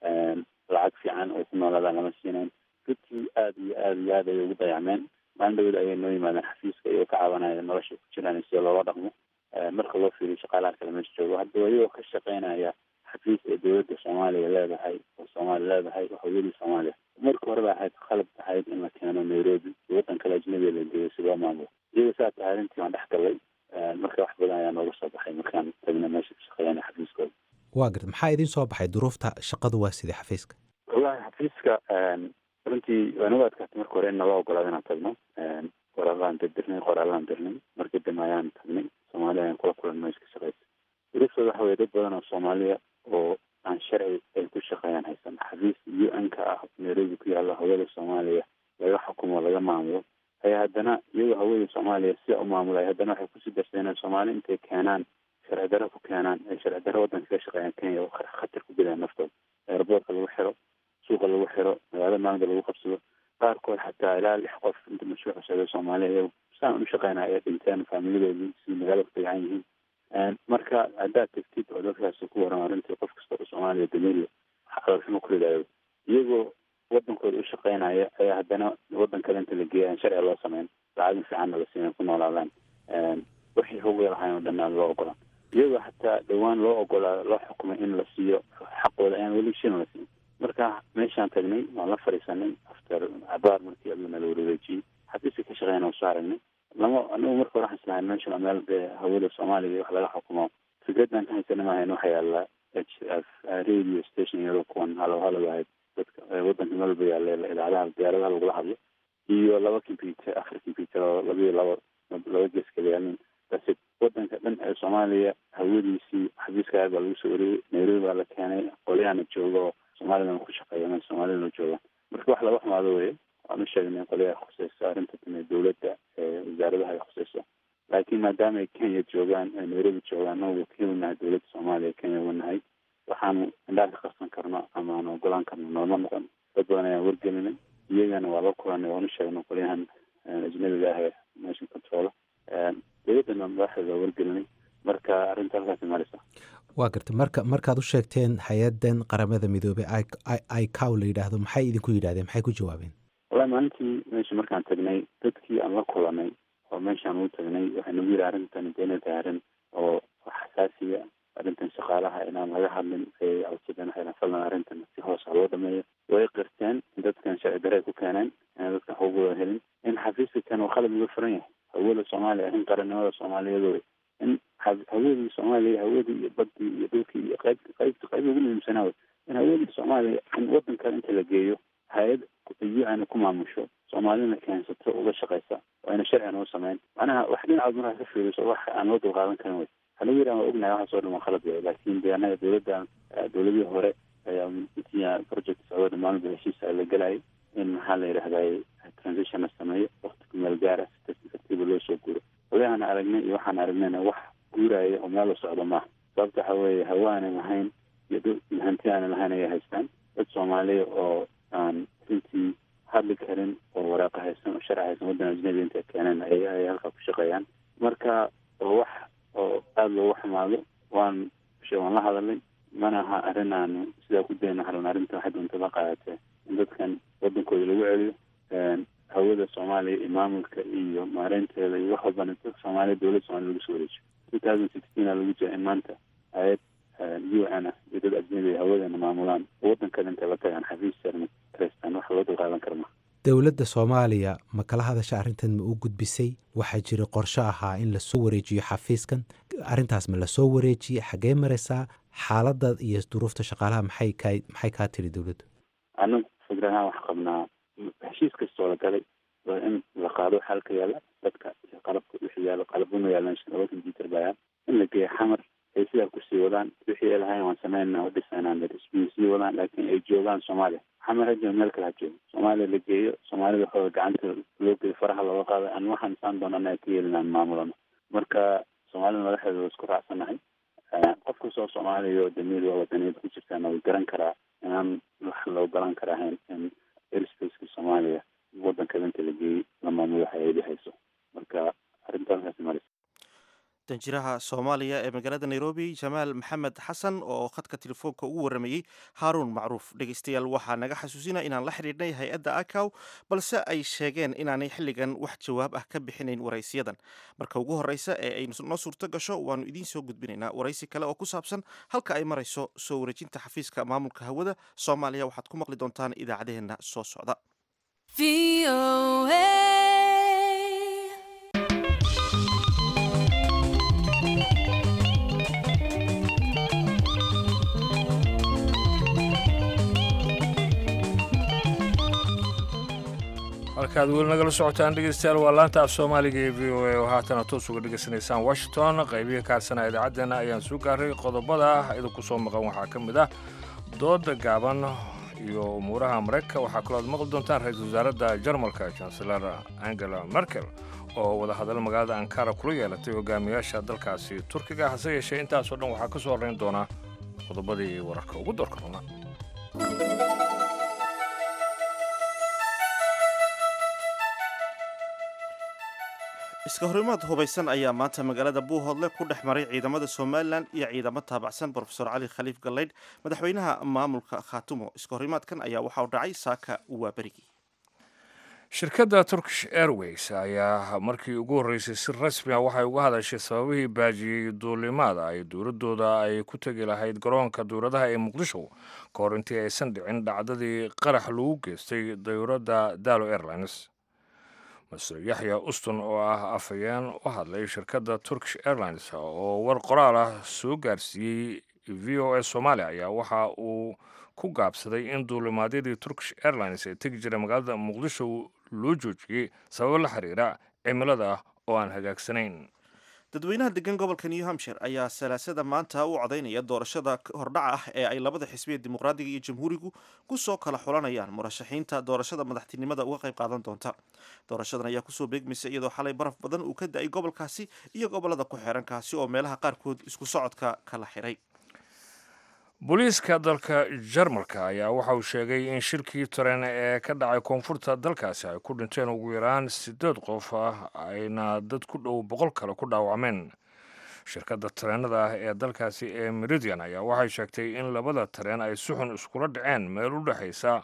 lacag fiican oo ku noolaadaan lama siinayn dadkii aada iyo aada iyo aad ayay ugu dayacmeen maalin dhawed ayay noo yimaadeen xafiiska iyagoo ka cabanaya nolosha ku jiraan sida loola dhaqmo marka loo fiiriyo shaqaalaha kale meesha joogo haddaba iyagoo ka shaqeynaya xafiis ee dowladda soomaaliya leedahay oo soomaaliya leedahay oo hawiyadii soomaaliya marka horeba ahayd qalab ahayd in la keeno nairobi iyo waddan kale ajnabiga la geeyo si loo maamulo iyagoo saa tahay arrintii waan dhex galay marka wax badan ayaa nooga soo baxay markaan tagna meesha ka shaqeeyana xafiiskooda waa garta maxaa idin soo baxay duruufta shaqadu waa sidii xafiiska wallahi xafiiska runtii waa nagu adkaatay marka hore in nala ogolaado inaan tagno qoraalaan dirnay qoraalaan dirnay markii dambe ayaan tagnay soomaali ayaan kula kulan meesha ka shaqeysa duruftooda waxa weye dad badan oo soomaaliya oo aan sharci ay ku shaqeeyaan haysan xafiis u n ka ah nairobi ku yaalla hawada soomaaliya laga xukumo laga maamulo ayaa haddana iyagoo hawada soomaaliya sida u maamulay haddana waxay kusii darsaneen soomaali intay keenaan sharci darro ku keenaan ay sharci darro waddanka ka shaqeeyaan kenya oo khatar ku gelayaan naftooda airboortka lagu xiro suuqa lagu xiro magaalada maalinta lagu qabsado qaarkood xataa ilaa lix qof inta mashruuc socda soomaaliya iyago saan u shaqeynaya ay dhinteen faamiladoodii si magaalada ku tagaan yihiin marka haddaad tegtid oo dadkaas ku waran arrintii qof kasta oo soomaaliya dameeriya caloolxumo ku ridaayo iyagoo wadankooda u shaqeynaya ayaa haddana wadan kale inta la geeya aan sharciga loo sameyn lacagin fiicanna la siina ku noolaadaan wixii hogay lahayn oo dhan aan loo ogolaan iyagoo xataa dhowaan loo ogolaa loo xukumay in la siiyo xaqooda ayaan weli shilin la siin marka meeshaan tagnay waan la fadhiisanay after cabaar markii aduna la wareejiyey xafiiska ka shaqeyna soo aragnay lama anagu marka hore waxaan islahay meeshan waa meel dee hawada soomaaliya wax laga xukumo fikradaan ka haysana maahayn waxaa yaala h f radio station iyadoo kuwan halo halo ahayd dadka wadanka meel walba yaalla idaacadaha diyaaradaha lagula hadlo iyo laba computer afar computer oo labiyo laba laba gees kala yaalin base wadanka dhan ee soomaaliya hawadiisii xafiiska aad baa lagu soo wareeyey nairobi baa la keenay qolyahana jooga oo soomalidan ku shaqeeya meel soomaalidana jooga marka wax laga xumaado weye waan u sheegnay qolyaha khuseyso arrinta tame dowladda wasaaradaha ay khuseyso laakiin maadaama ay kenya joogaan ay nairobi joogaan anagu wakiil nahay dowladda soomaaliya kenya wanahay waxaanu indhaha ka qarsan karno ama aan ogolaan karno nooma noqon dad badan ayaan wargelinay iyagana waa la kulanay waan u sheegnay qolyahan ajnabiga ah ee nation control dowladdana madaxdeeda waa wargelinay marka arrinta halkaasi maraysa waa garta marka markaad u sheegteen hay-adan qaramada midoobey icow la yidhaahdo maxay idinku yidhahdeen maxay ku jawaabeen wallahi maalintii meesha markaan tagnay dadkii aan la kulanay oo meeshaan ugu tagnay waxay nagu yidhi arrintan inay tahay arrin oo xasaasiya arrintan shaqaalaha inaan laga hadlin ay codsadeen waxay dhahan fadlan arrintan si hoos ha loo dhameeyo way qirteen in dadkan sharci darre ku keeneen inaan dadkan xuquuqdooda helin in xafiiska kan uu qalab uga furan yahay hawada soomaaliya arrin qarannimada soomaaliyeed wey in hawadii soomaaliya hawadii iyo badii iyo dhulkii iyo qayb qaybta qayb ugu muhiimsanaa wey in hawadii soomaaliya in wadan kale inta la geeyo hay-ad u-n ku maamusho soomaalina keensato uga shaqeysa waa ina sharcigan u sameyn macnaha wax dhinacood markaa ka fiiriso wax aan loo dulqaadan karin wey waxaa lagu yidhaha waa ognahay waxaas oo dhan waa khalad wey laakiin de annaga dowladdan dowladihii hore ayaa intii project socdo dhammaanba heshiisa la gelayay in maxaa la yidhahday transition la sameeyo wakti ku meel gaara si tartiib tartiiba loo soo guuro odayahan aragnay iyo waxaan aragnayna wax guuraya oo meel la socdo maaha sababta waxa weeye hawa aanan lahayn iyo dhul iyo hanti aanan lahayn ayay haystaan dad soomaaliya oo aan runtii hadli karin oo waraaqa haysan oo sharci haysan waddan ajnabi intay keeneen ay ay halkaa ku shaqeeyaan marka oo wax oo aada loogu xumaado waan waan la hadalay mana aha arrin aanu sidaa ku dayno xalan arrinta waxay doonta la qaadatee in dadkan waddankooda lagu celiyo hawada soomaaliya iyo maamulka iyo maareynteeda iyo wax walbana dadka soomaaliya dowladda soomaliya lagu soo wareejiyo two thousand sixteen aa lagu jira in maanta hay-ad u n ah iyo dad ajnabi hawadana maamulaan waddan kale intay la tagaan xafiis sarna kareystaan wax loo dulqaadan kara ma dowladda soomaaliya ma kala hadasha arrintan ma u gudbisay waxaa jira qorsho ahaa in lasoo wareejiyo xafiiskan arrintaas ma lasoo wareejiyey xaggee maraysaa xaaladda iyo duruufta shaqaalaha maxay kaa maxay kaa tiri dowladdu anagu fikrahaan wax qabnaa heshiis kastoo la galay waa in la qaado xalka yaala dadka iyo qalabka wixii yaalo qalabuna yaalan laba computer baa yaal in la geeyo xamar ay sidaa kusii wadaan wixii ay lahayn waan sameynaa oo dhisanaan isbiin sii wadaan laakiin ay joogaan soomaaliya xamar hajo meel kale ha joogo soomaaliya la geeyo soomaalida waxooda gacanta loo geeyo faraha looga qaado aan waxaan isaan doonana ay ka yeelinaan maamulano marka soomaalida madaxdeeda waa isku raacsanahay qof kastoo soomaaliya oo damiir waa wadaniyada ku jirtaana way garan karaa inaan wax loo galan kara ahayn in airspaceska soomaaliya waddan kale inta la geeyey la maamulo hay-adi hayso marka arrinta halkaasi maraysa danjiraha soomaaliya ee magaalada nairobi jamaal maxamed xasan oo khadka telefoonka ugu waramayey haaruun macruuf dhegeystayaal waxaa naga xasuusina inaan la xidhiidhnay hay-adda akaw balse ay sheegeen inaanay xilligan wax jawaab ah ka bixinayn waraysiyadan marka ugu horreysa ee ay noo suurto gasho waannu idiin soo gudbinaynaa waraysi kale oo ku saabsan halka ay marayso soo wareejinta xafiiska maamulka hawada soomaaliya waxaad ku maqli doontaan idaacadaheenna soo socda halkaad weli nagala socotaan dhegeystayaal waa laanta af soomaaliga ee v o a oo haatana toos uga dhegaysanaysaan washington qaybihi kaarsanaa idaacaddeenna ayaan soo gaaray qodobada idinku soo maqan waxaa ka mid ah dooda gaaban iyo umuuraha maraykanka waxaa kaloo aad maqli doontaan ra-iisul wasaaradda jarmalka chancelar angela merkel oo wadahadallo magaalada ankara kula yeelatay hogaamiyaasha dalkaasi turkiga hase yeeshee intaasoo dhan waxaa ka soo horrayn doonaa qodobadii wararka ugu doorka runa iska horimaad hubaysan ayaa maanta magaalada buuhoodle ku dhex maray ciidamada somalilan iyo ciidamo taabacsan brofesor cali khaliif gallaydh madaxweynaha maamulka khaatumo iska horimaadkan ayaa waxa uu dhacay saaka waa berigii shirkadda turkish airways ayaa markii ugu horreysay si rasmi a waxay uga hadashay sababihii baajiyey duulimaada ay dowladdooda ay ku tegi lahayd garoonka dowladaha ee muqdisho ka hor intii aysan dhicin dhacdadii qarax lagu geystay dowladda dalo airlines master yaxya uston oo ah afhayeen u hadlay shirkadda turkish airlines oo war qoraal ah soo gaarsiiyey v o s soomaaliya ayaa waxa uu ku gaabsaday in duulimaadyadii turkish airlines ee tegi jiray magaalada muqdisho loo joojiyey sababo la xiriira cimilada ah oo aan hagaagsanayn dadweynaha degan gobolka new hampshire ayaa salaasada maanta u codaynaya doorashada hordhaca ah ee ay labada xisbiya dimuqraadiga iyo jamhuurigu kusoo kala xulanayaan murashaxiinta doorashada madaxtinimada uga qayb qaadan doonta doorashadan ayaa kusoo beegmaysa iyadoo xalay baraf badan uu ka da-ay gobolkaasi iyo gobolada ku xeeran kaasi oo meelaha qaarkood isku socodka kala xiray booliiska dalka jarmalka ayaa waxa uu sheegay in shirkii tareen ee ka dhacay koonfurta dalkaasi ay ku dhinteen ugu yaraan siddeed qof ah ayna dad ku dhow boqol kale ku dhaawacmeen shirkadda tareenada ah ee dalkaasi ee meridian ayaa waxay sheegtay in labada tareen ay si xun iskula dhaceen meel u dhexaysa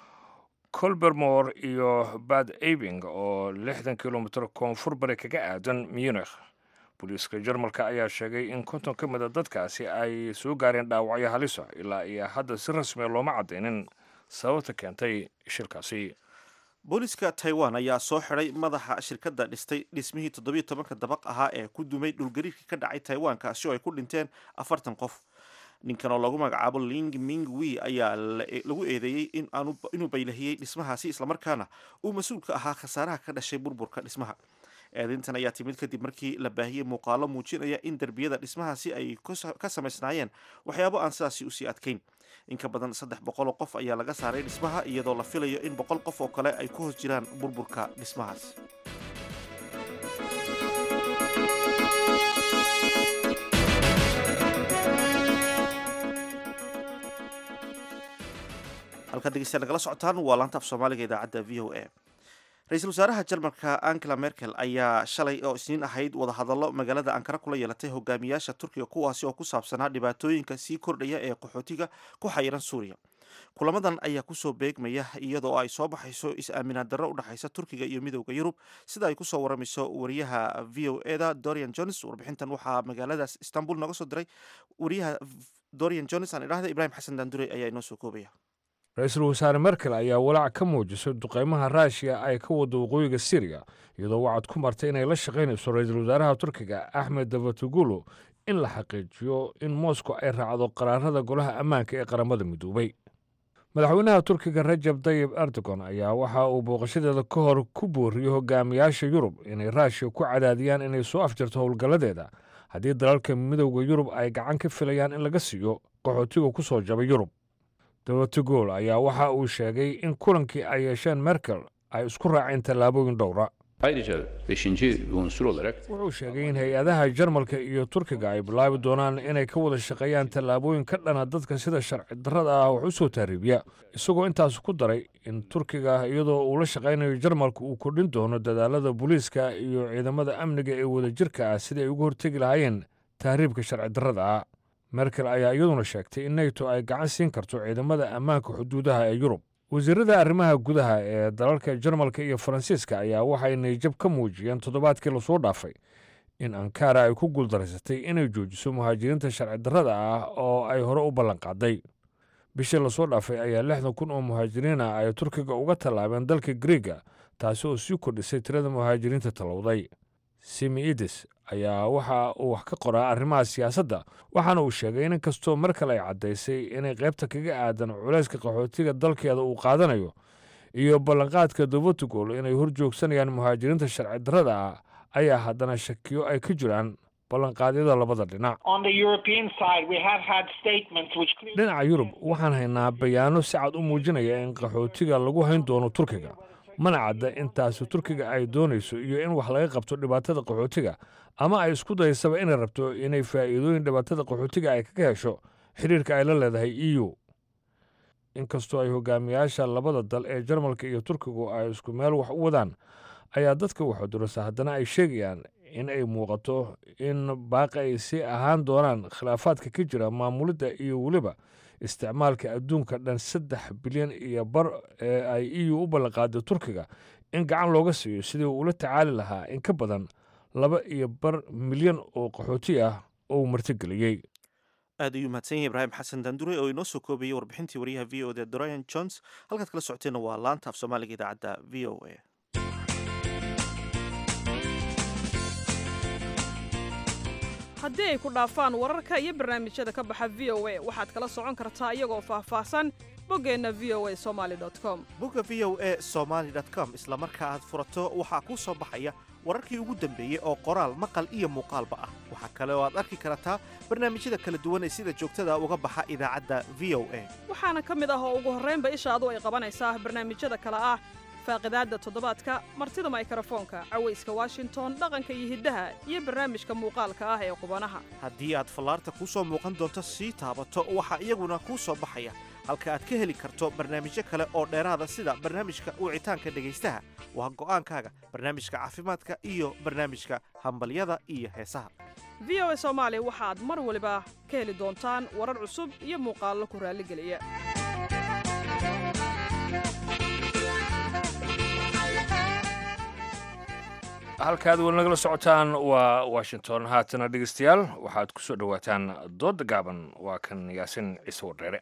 colbermore iyo bad abing oo lixdan kilomitr koonfur bari kaga aadan munich booliiska jarmalka ayaa sheegay in konton ka mida dadkaasi ay soo gaareen dhaawacyo halisa ilaa iyo hadda si rasmiya looma caddaynin sababta keentay shirkaasi booliiska taiwan ayaa soo xiday madaxa shirkadda dhistay dhismihii toddobiyo tobanka dabaq ahaa ee ku dumay dhulgariirkii ka dhacay taiwan kaasi oo ay ku dhinteen afartan qof ninkan oo lagu magacaabo ling ming wi ayaa lagu eedeeyey inuu baylahiyey dhismahaasi islamarkaana uu mas-uul ka ahaa khasaaraha ka dhashay burburka dhismaha eedintan ayaa timid kadib markii la baahiyey muuqaalo muujinaya in derbiyada dhismahaasi ay ka samaysnaayeen waxyaabo aan sidaasi usii adkayn in ka badan saddex boqol oo qof ayaa laga saaray dhismaha iyadoo la filayo in boqol qof oo kale ay ku hoos jiraan burburka dhismahaas halkaad degeystayaal nagala socotaan waa laanta af soomaaliga idaacadda v o a ra-iisul wasaaraha jarmalka angela merkel ayaa shalay oo isniin ahayd wadahadallo magaalada ankara kula yeelatay hogaamiyaasha turkiga kuwaasi oo ku saabsanaa dhibaatooyinka sii kordhaya ee qaxootiga ku xayiran suuriya kulamadan ayaa kusoo beegmaya iyadoo ay soo baxayso is-aaminaad darro u dhexaysa turkiga iyo midowda yurub sida ay kusoo waramayso wariyaha v o eda dorian jones warbixintan waxaa magaaladaas istanbul nooga soo diray wariyaha dorian jones aan idhahda ibrahim xasan daandure ayaa inoo soo koobaya ra-iisul wasaare merkel ayaa walaac ka muujisay duqeymaha raashiya ay ka wada waqooyiga syriya iyadoo wacad ku martay inay la shaqaynayso ra-iisul wasaaraha turkiga axmed davatugulu in la xaqiijiyo in moscow ay raacdo qaraarada golaha ammaanka ee qaramada midoobay madaxweynaha turkiga rajab tayib erdogan ayaa waxa uu booqashadeeda ka hor ku booriyey hogaamiyaasha yurub inay raashiya ku cadaadiyaan inay soo afjarto howlgalladeeda haddii dalalka midowda yurub ay gacan ka filayaan in laga siiyo qaxootiga ku soo jabay yurub davatugol ayaa waxa uu sheegay in kulankii ay yeesheen merkel ay isku raaceen tallaabooyin dhowra Ayrıca beşinci unsur olarak wuxuu sheegay in hay-adaha jarmalka iyo turkiga ay bilaabi doonaan inay ka wada shaqeeyaan tallaabooyin ka dhana dadka sida sharci darrada ah wax u soo taariibiya isagoo intaas ku daray in turkiga iyadoo uu la shaqaynayo jarmalka uu kordhin doono dadaalada booliiska iyo ciidamada amniga ee wadajirka ah sidai ay uga hortegi lahaayeen tahriibka sharci darrada ah merkel ayaa iyaduna sheegtay in neyto ay gacan siin karto ciidamada ammaanka xuduudaha ee yurub wasiirada arrimaha gudaha ee dalalka jarmalka iyo faransiiska ayaa waxay nayjab ka muujiyeen toddobaadkii lasoo dhaafay in ankara ay ku guuldaraysatay inay joojiso muhaajiriinta sharci darrada ah oo ay hore u ballanqaaday bishii lasoo dhaafay ayaa lixdan kun oo muhaajiriin ah ay turkiga uga tallaabeen dalka griega taasi oo sii kordhisay tirada muhaajiriinta tallowday simiides ayaa waxa uu wax ka qoraa arrimaha siyaasadda waxaana uu sheegay in inkastoo mar kale ay caddaysay inay qaybta kaga aadan culayska qaxootiga dalkeeda uu qaadanayo iyo ballanqaadka davatugol inay hor joogsanayaan muhaajiriinta sharci darrada ah ayaa haddana shakiyo ay ka jiraan ballanqaadyada labada dhinac On the European side, we have had statements which clearly dhinaca yurub waxaan haynaa bayaano si cad u muujinaya in qaxootiga lagu hayn doono turkiga mana cadda intaasi turkiga ay doonayso iyo in wax laga qabto dhibaatada qaxootiga ama ay isku daysaba inay rabto inay faa'iidooyin dhibaatada qaxootiga ay kaga hesho xidhiirka ay la leedahay e u inkastoo ay hogaamiyaasha labada dal ee jarmalka iyo turkigu ay isku meel wax u wadaan ayaa dadka waxudurasa haddana ay sheegayaan in ay muuqato in baaqi ay sii ahaan doonaan khilaafaadka ka jira maamulidda iyo weliba isticmaalka adduunka dhan saddex bilyan iyo bar ee ay e u u ballanqaaday turkiga in gacan looga siiyo sidii uu ula tacaali lahaa in ka badan laba iyo bar milyan oo qaxooti ah oo uu martigeliyey aad ayuu mahadsan yahay ibraahim xasan dandure oo inoo soo koobayay warbixintii wariyaha v o da dorian jones halkaad kala socoteenna waa laanta af soomaaliga idaacadda v o a haddii ay ku dhaafaan wararka iyo barnaamijyada ka baxa v o a waxaad kala socon kartaa iyagoo faahfaahsan boggeenna v o a somaali com bogga v o a somaly com isla marka aad furato waxaa kuu soo baxaya wararkii ugu dambeeyey oo qoraal maqal iyo muuqaalba ah waxaa kale oo aad arki kartaa barnaamijyada kala duwan ee sida joogtada uga baxa idaacadda v o a waxaana ka mid ah oo ugu horraynba ishaadu ay qabanaysaa barnaamijyada kale ah faaqidaadda toddobaadka martida maykrofoonka cawayska washington dhaqanka iyo hiddaha iyo barnaamijka muuqaalka ah ee qubanaha haddii aad fallaarta kuu soo muuqan doonto sii taabato waxaa iyaguna kuu soo baxaya halka aad ka heli karto barnaamijyo kale oo dheeraada sida barnaamijka wicitaanka dhegaystaha waa go'aankaaga barnaamijka caafimaadka iyo barnaamijka hambalyada iyo heesaha v o a soomaali waxaad mar waliba ka heli doontaan warar cusub iyo muuqaallo ku raalligeliya halkaad weli nagala socotaan waa washington haatana dhegeystayaal waxaad ku soo dhowaataan doodda gaaban waa kan yaasin ciise wardheere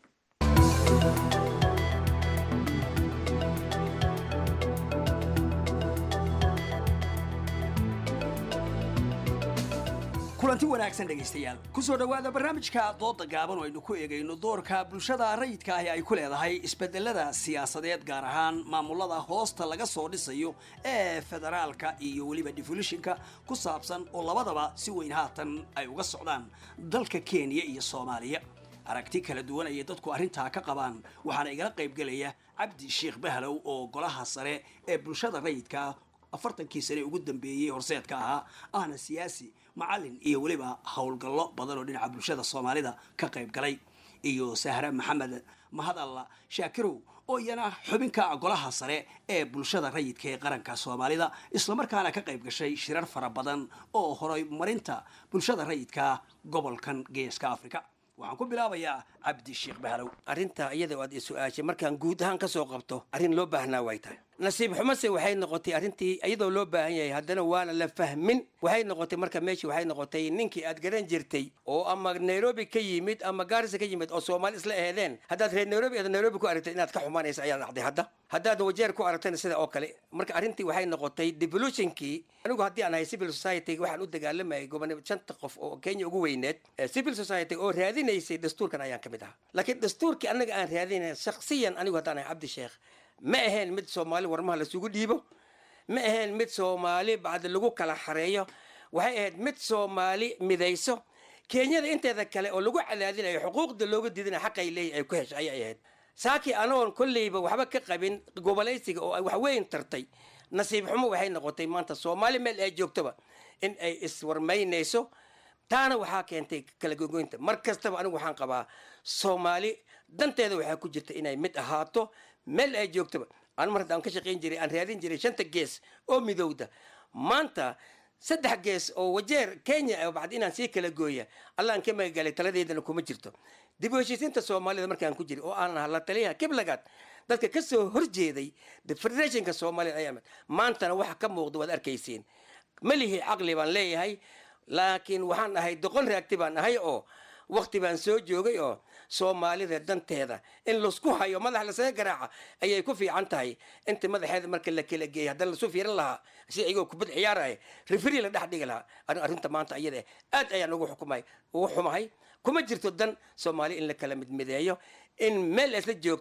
kulanti wanaagsan dhegaystayaal ku soo dhowaada barnaamijka dooda gaaban oo aynu ku eegayno doorka bulshada rayidka ahi ay ku leedahay isbedelada siyaasadeed gaar ahaan maamulada hoosta laga soo dhisayo ee federaalka iyo weliba defolishinka ku saabsan oo labadaba si weyn haatan ay uga socdaan dalka kenya iyo soomaaliya aragti kala duwan ayay dadku arrintaa ka qabaan waxaana igala qaybgelaya cabdi sheekh bahlow oo golaha sare ee bulshada rayidka afartankii sane ugu dambeeyey horseedka ahaa ahna siyaasi macalin iyo weliba howlgallo badan oo dhinaca bulshada soomaalida ka qayb galay iyo sahre maxamed mahadalla shaakirow oo iyana xubinka golaha sare ee bulshada rayidka ee qaranka soomaalida islamarkaana ka qayb gashay shirar fara badan oo horay marinta bulshada rayidka gobolkan geeska africa waxaan ku bilaabayaa cabdi sheekh bahlow arrinta iyada oo aad i su-aashay markaan guud ahaan ka soo qabto arrin loo baahnaa way tahay nasiib xumase waxay noqotay arrintii iyadoo loo baahan yahay haddana waana la fahmin waxay noqotay marka meeshii waxay noqotay ninkii aad garan jirtay oo ama nairobi ka yimid ama gaarisa ka yimid oo soomaali isla ehdeen haddaad reer nairobi aad nairobi ku aragtay inaad ka xumaanaysa ayaa dhacday hadda haddaad wajeer ku aragtayna sida oo kale marka arrintii waxay noqotay devolutionkii anigu haddii aan ahay civil society waxaan u dagaalamayay gobonimo shanta qof oo kenya ugu weyneed civil society oo raadinaysay dastuurkan ayaan ka mid ahaa laakiin dastuurkii annaga aan raadinay shaksiyan anigu haddaan ahay cabdi sheekh ma ahayn mid soomaali warmaha lasugu dhiibo ma ahayn mid soomaali bacdi lagu kala xareeyo waxay ahayd mid soomaali midayso kenyada inteeda kale oo lagu cadaadinayo xuquuqda looga diidinayo xaqay leeyahy ay ku heshay ayay ahayd saakii anagoon kolleyba waxba ka qabin gobolaysiga oo ay waxweyn tartay nasiib xumo waxay noqotay maanta soomaali meel ay joogtoba in ay iswarmaynayso taana waxaa keentay kala gogoynta mar kastaba anigu waxaan qabaa soomaali danteeda waxaa ku jirta inay mid ahaato meel ay joogtoba anu mar haddaan ka shaqayn jiray aan raadin jiray shanta gees oo midowda maanta saddex gees oo wajeer kenya bacdi inaan sii kala gooya allaan ka magagalay taladeydana kuma jirto dib u heshiisiinta soomaalida markaan ku jiray oo aan ahaa la taliyaha kiblagaad dadka ka soo horjeeday federationka soomaalida ayaa mid maantana waxa ka muuqda waad arkaysiin malihi caqli baan leeyahay laakiin waxaan ahay doqon raagti baan ahay oo wakti baan soo joogay oo soomaalida danteeda in laisku hayo madax lasaga garaaca ayay ku fiican tahay inta madaxeeda marka la kala geeyay haddana lasu fiirin lahaa si iyagoo kubad ciyaaraya referi la dhex dhigi lahaa arrinta maanta iyada aad ayaan ugu xukumay ugu xumahay kuma jirto dan soomaali in la kala midmideeyo in meel isla joogto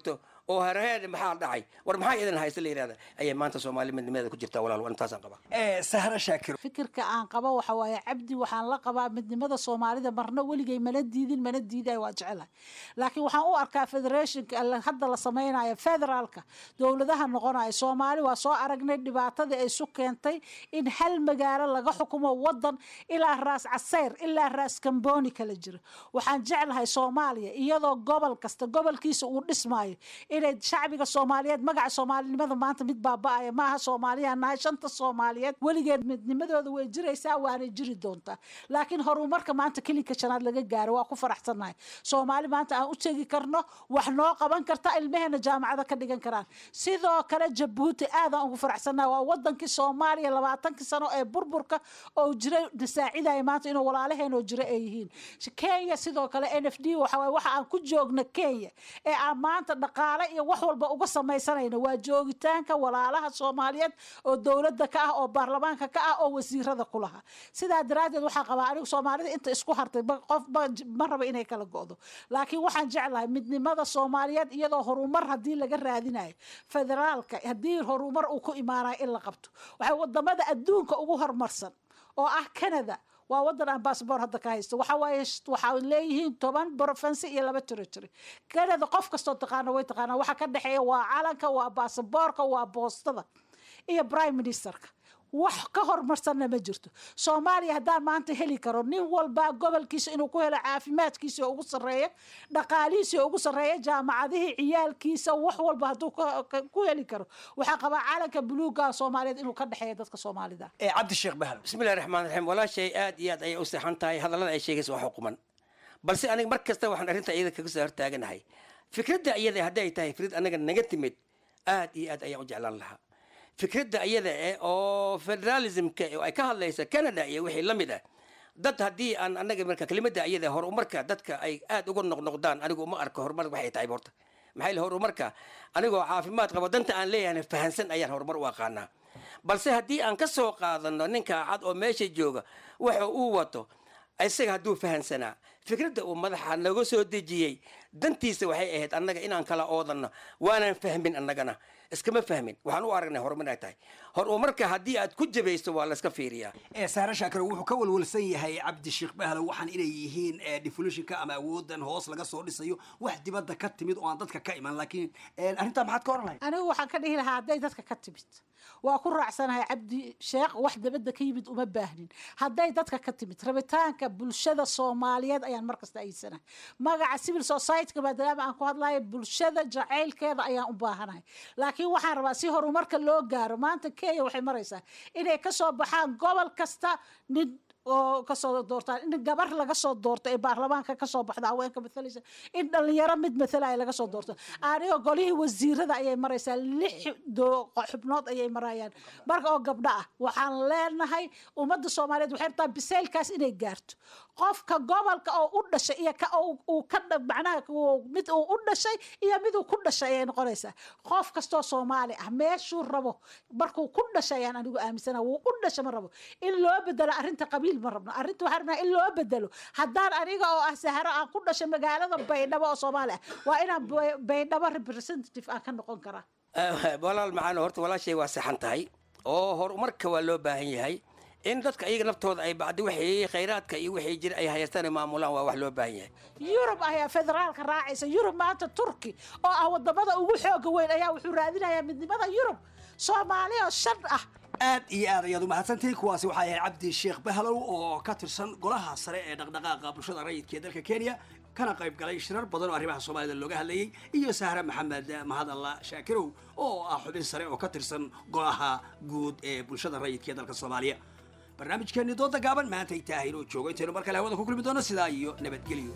oo hareer maxaa dhacay war maxaa idin haysta la yidhahda ayay maanta soomaali midnimadeeda ku jirtaa walaal waa intaasaan qabaa sahra shaakir fikirka aan qabo waxa waaye cabdi waxaan la qabaa midnimada soomaalida marna weligay mana diidin mana diidayo waa jecelahay laakiin waxaan u arkaa federationka alla- hadda la samaynayo federaalka dowladaha noqonayo soomaali waa soo aragnay dhibaatadii ay isu keentay in hal magaalo laga xukumo wadan ilaa raas caseyr ilaa raas kamboni kala jira waxaan jeclahay soomaaliya iyadoo gobol kasta gobolkiisa uu dhismaayo inay shacbiga soomaaliyeed magaca soomaalinimada maanta mid baaba-aya maaha soomaaliya nahay shanta soomaaliyeed weligeed midnimadooda way jiraysaa waanay jiri doontaa laakiin horumarka maanta kelinka shanaad laga gaaro waa ku faraxsannahay soomaali maanta aan u tegi karno wax noo qaban karta ilmeheena jaamacada ka dhigan karaan sidoo kale jabuuti aadaan ugu faraxsannahay waa wadankii soomaaliya labaatankii sano ee burburka oo jiray nasaacidaya maanta inuu walaalaheenoo jira ay yihiin kenya sidoo kale n f d waxa waye waxa aan ku joogna kenya ee aan maanta dhaqaale iyo wax walba uga samaysanayno waa joogitaanka walaalaha soomaaliyeed oo dowladda ka ah oo baarlamaanka ka ah oo wasiirada ku laha sidaa daraaddeed waxaa qabaa anigu soomaalida inta isku hartay ba- qof ba- ma raba inay kala go'do laakiin waxaan jeclahay midnimada soomaaliyeed iyadoo horumar haddii laga raadinayo federaalka haddii horumar uu ku imaanayo in la qabto waxay wadamada adduunka ugu horumarsan oo ah canada waa wadan aan baasboor hadda ka haysto waxa waaye sh- waxaa leeyihiin toban province iyo laba territory canada qof kastoo taqaana way taqaanaa waxa ka dhexeeya waa calanka waa baasaboorka waa boostada iyo prime ministerka wax ka horumarsanna ma jirto soomaaliya haddaan maanta heli karo nin walba gobolkiisa inuu ku helo caafimaadkiisa oo ugu sarreeya dhaqaalihiisa oo ugu sarreeya jaamacadihii ciyaalkiisa wax walba hadduu ka- ka- ku heli karo waxaa qabaa calanka buluuga soomaaliyeed inuu ka dhexeeya dadka soomaalida cabdisheekh bahal bismillahi raxmaan raxiim walaashay aad iyo aad ayay u seexan tahay hadallada ay sheegaysa waa xukuman balse aniga mar kasta waxaan arrinta iyada kaga soo hortaaganahay fikradda iyada hadday tahay fikrad anaga naga timid aad iyo aad ayaan u jeclaan lahaa fikradda iyada eh oo federalismka oo ay ka hadlaysa canada iyo wixii la mid ah dad haddii aan anaga marka kelimada iyada horumarka dadka ay aad uga noqnoqdaan anigu uma arko horumar waxay tahay horta maxaa yeele horumarka anigoo caafimaad qabo danta aan leeyahay fahansan ayaan horumar u aqaanaa balse haddii aan ka soo qaadano ninka cad oo meesha jooga waxa uu wato isaga hadduu fahansanaa fikradda uu madaxa naga soo dejiyey dantiisa waxay ahayd annaga inaan kala oodanno waanaan fahmin annagana iskama fahmin waxaan u aragnay horumar ay tahay horumarka haddii aad ku jabaysto waa layska fiiriyaa ee saare shaakir wuxuu ka walwalsan yahay cabdisheekh bahlow waxaan inay yihiin ee defolitionka ama awoodan hoos laga soo dhisayo wax dibadda ka timid oo aan dadka ka iman laakiin arrintaa maxaad ka oran lahayd anigu waxaan ka dhihi lahaa hadday dadka ka timid waa ku raacsanahay cabdi sheekh wax dabadda ka yimid uma baahnin hadday dadka ka timid rabitaanka bulshada soomaaliyeed ayaan markasta ayidsanahay magaca civil society-ka maadaama aan ku hadlayo bulshada jacaylkeeda ayaan u baahanahay laakiin waxaan rabaa si horumarka loo gaaro maanta kenya waxay maraysaa inay kasoo baxaan gobol kasta nin oo kasoo doortaan in gabar laga soo doorto ee baarlamaanka kasoo baxda haweenka mathalaysa in dhalinyaro mid mathalaya laga soo doorto anigo golihii wasiirada ayay maraysaa lix doo- xubnood ayay marayaan marka oo gabdho ah waxaan leenahay ummadda soomaaliyeed waxay rabtaa biseylkaas inay gaarto qofka gobolka oo u dhashay iyo ka oo uu ka dha- macnaha uu- mid uu u dhashay iyo mid uu ku dhashay ayay noqonaysaa qof kastoo soomaali ah meeshuu rabo markuu ku dhashay ayaan anigu aaminsana wuu u dhasha ma rabo in loo bedelo arrinta qabiil ma rabno arrinta waxaan rabnaa in loo bedelo haddaan aniga oo ah saharo aan ku dhashay magaalada baydhabo oo soomaali ah waa inaan Bay- baydhabo representative aan ka noqon karaa walaal macaan horta walaashay waa saxan tahay oo horumarka waa loo baahan yahay in dadka iyaga naftooda ay bacdi wixii khayraadka iyo wixii jira ay hayaystaan ay maamulaan waa wax loo baahan yahay yurub ayaa federaalka raacaysa yurub maanta turki oo ah wadamada ugu xooga weyn ayaa wuxuu raadinayaa midnimada yurub soomaali oo shan ah aad iyo aad ayaad umahadsantihiin kuwaasi waxaa ahayd cabdi sheekh bahlow oo ka tirsan golaha sare ee dhaqdhaqaaqa bulshada rayidka ee dalka kenya kana qayb galay shirar badan oo arrimaha soomaalida looga hadlayey iyo sahre maxamed mahadalla shaakirow oo ah xubin sare oo ka tirsan golaha guud ee bulshada rayidka ee dalka soomaaliya barnaamijkeeni dooda gaaban maanta ay tahay inuu joogo intaynu mar kale hawada ku kulmi doono sidaa iyo nabadgelyo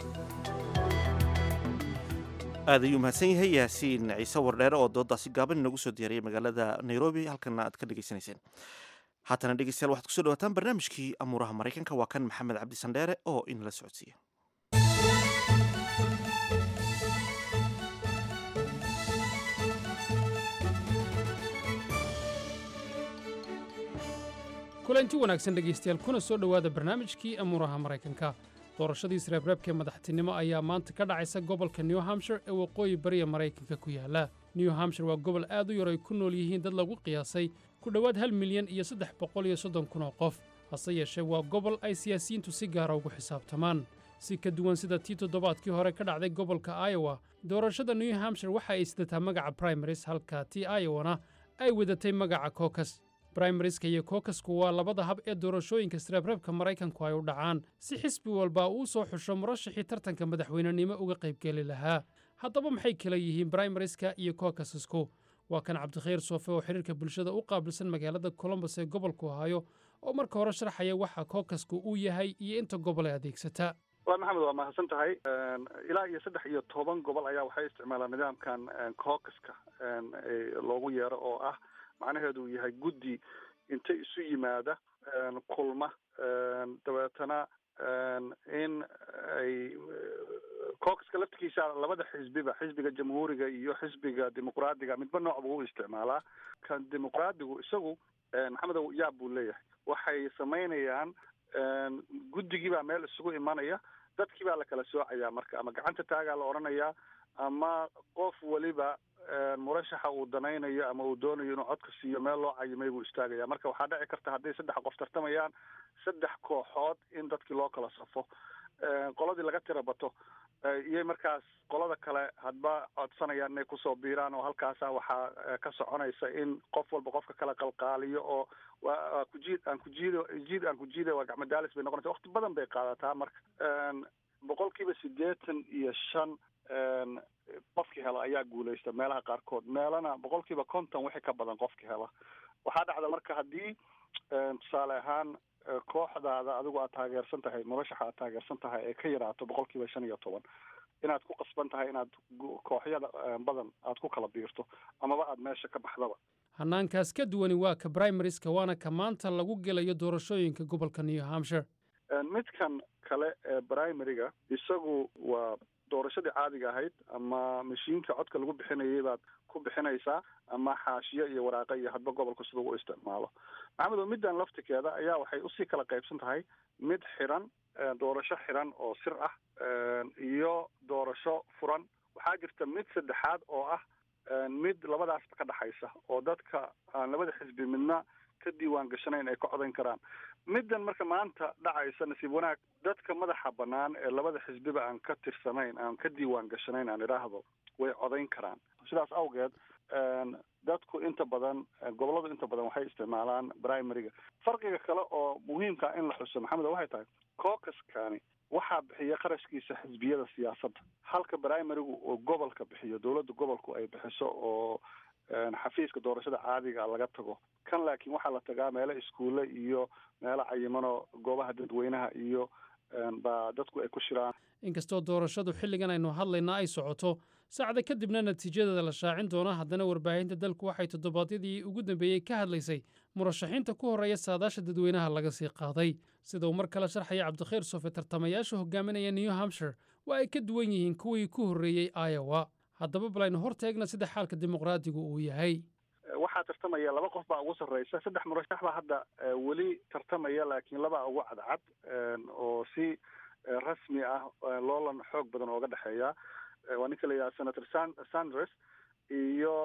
aad ayuu mahadsan yahay yaasiin ciise wardheere oo doodaasi gaaban inagu soo diyaariyay magaalada nairobi halkana aad ka dhegaysanayseen haatana dhegeystayaal waxaad kusoo dhawaataan barnaamijkii amuuraha maraykanka waa kan maxamed cabdi sandheere oo inala socodsiiya kulanti wanaagsan dhegaystayaal kuna soo dhowaada barnaamijkii amuuraha maraykanka doorashadii isreebreebka ee madaxtinimo ayaa maanta ka dhacaysa gobolka new hampshire ee waqooyi bariya maraykanka ku yaala new hampshire waa gobol aad u yar ay ku nool yihiin dad lagu qiyaasay ku dhowaad hal milyan iyo saddex boqol iyo soddon kun oo qof hase yeeshee waa gobol ay siyaasiyiintu si gaara ugu xisaabtamaan si ka duwan sida tii toddobaadkii hore ka dhacday gobolka iowa doorashada new hampshire waxa ay sidataa magaca primaris halka tii iowana ay wadatay magaca kokas brimarieska iyo kokasku waa labada hab ee doorashooyinka sreebreebka maraykanku ay u dhacaan si xisbi walba uu soo xusho murashaxii tartanka madaxweynenimo uga qaybgeli lahaa haddaba maxay kala yihiin brimarieska iyo kokasasku waa kan cabdikhayr soofe oo xiriirka bulshada u qaabilsan magaalada colombos ee gobolku hayo oo marka hore sharxaya waxa kokasku uu yahay iyo inta gobol ee adeegsata waa maxamed waa mahadsan tahay ilaa iyo saddex iyo toban gobol ayaa waxay isticmaalaan nidaamkan caucaska loogu yeero oo ah macnaheedu yahay guddi inta isu yimaada kulma dabeetana in ay caucaska laftigiisa labada xisbiba xisbiga jamhuuriga iyo xisbiga dimuqraadiga midba nooc buu u isticmaalaa kan dimuqraadigu isagu maxamedow yaab buu leeyahay waxay samaynayaan guddigii baa meel isugu imanaya dadkii baa la kala soocayaa marka ama gacanta taagaa la odhanayaa ama qof weliba murashaxa uu danaynayo ama uu doonayo inuu codka siiyo meel loo cayimay buu istaagaya marka waxaa dhici karta hadday saddex qof tartamayaan saddex kooxood in dadkii loo kala safo qoladii laga tira bato iyay markaas qolada kale hadba codsanayaan inay kusoo biiraan oo halkaasa waxaa ka soconaysa in qof walba qofka kala qalqaaliyo oo waa kujiid aan kujiido jiid aan kujiida waa gacmo daalis bay noqonaysa waqti badan bay qaadataa marka boqolkiiba siddeetan iyo shan qofkii hela ayaa guuleysta meelaha qaarkood meelana boqolkiiba konton wixii ka badan qofkii hela waxaa dhacda marka haddii tusaale ahaan kooxdaada adigu aad taageersan tahay murashaxa aad taageersan tahay ee ka yaraato boqolkiiba shan iyo toban inaad ku qasban tahay inaad kooxyada badan aad ku kala biirto amaba aad meesha ka baxdaba hannaankaas ka duwani waa ka brimarieska waana ka maanta lagu gelayo doorashooyinka gobolka new hampshire midkan kale ee primariga isagu waa doorashadii caadiga ahayd ama mashiinka codka lagu bixinayay baad ku bixinaysaa ama xaashiyo iyo waraaqa iyo hadba gobolka siduu u isticmaalo maxamedo middan laftikeeda ayaa waxay usii kala qaybsan tahay mid xiran doorasho xiran oo sir ah iyo doorasho furan waxaa jirta mid saddexaad oo ah mid labadaasba ka dhexaysa oo dadka aan labada xisbi midna ka diiwaan gashanayn ay ka codayn karaan middan marka maanta dhacaysa nasiib wanaag dadka madaxa bannaan ee labada xisbiba aan ka tirsanayn aan ka diiwaan gashanayn aan idhaahdo way codayn karaan sidaas awgeed dadku inta badan gobolladu inta badan waxay isticmaalaan primariga farqiga kale oo muhiimka in la xuso maxamed waxay tahay caucaskani waxaa bixiya qarashkiisa xisbiyada siyaasadda halka primarigu oo gobolka bixiyo dowladda gobolku ay bixiso oo xafiiska doorashada caadiga laga tago kan laakiin waxaa la tagaa meelo iskuulle iyo meelo cayimano goobaha dadweynaha iyo baa dadku ay ku shiraan inkastoo doorashadu xilligan aynu hadlayna ay socoto saacda kadibna natiijadeeda la shaacin doona haddana warbaahinta dalku waxay toddobaadyadii ugu dambeeyey ka hadlaysay murashaxiinta ku horreeya saadaasha dadweynaha laga sii qaaday sida uu mar kale sharxaya cabdikhayr sofe tartamayaasha hogaaminaya new hampshire waa ay ka duwan yihiin kuwii ku horreeyey iowa haddaba balaynu hor teegna sida xaalka dimuqraadigu uu yahay waxaa tartamaya laba qof baa ugu sarreysa saddex murashax baa hadda weli tartamaya laakiin labaa ugu cadcad oo si rasmi ah loolan xoog badan ooga dhexeeya waa ninka la yidhaha senator san sanders iyo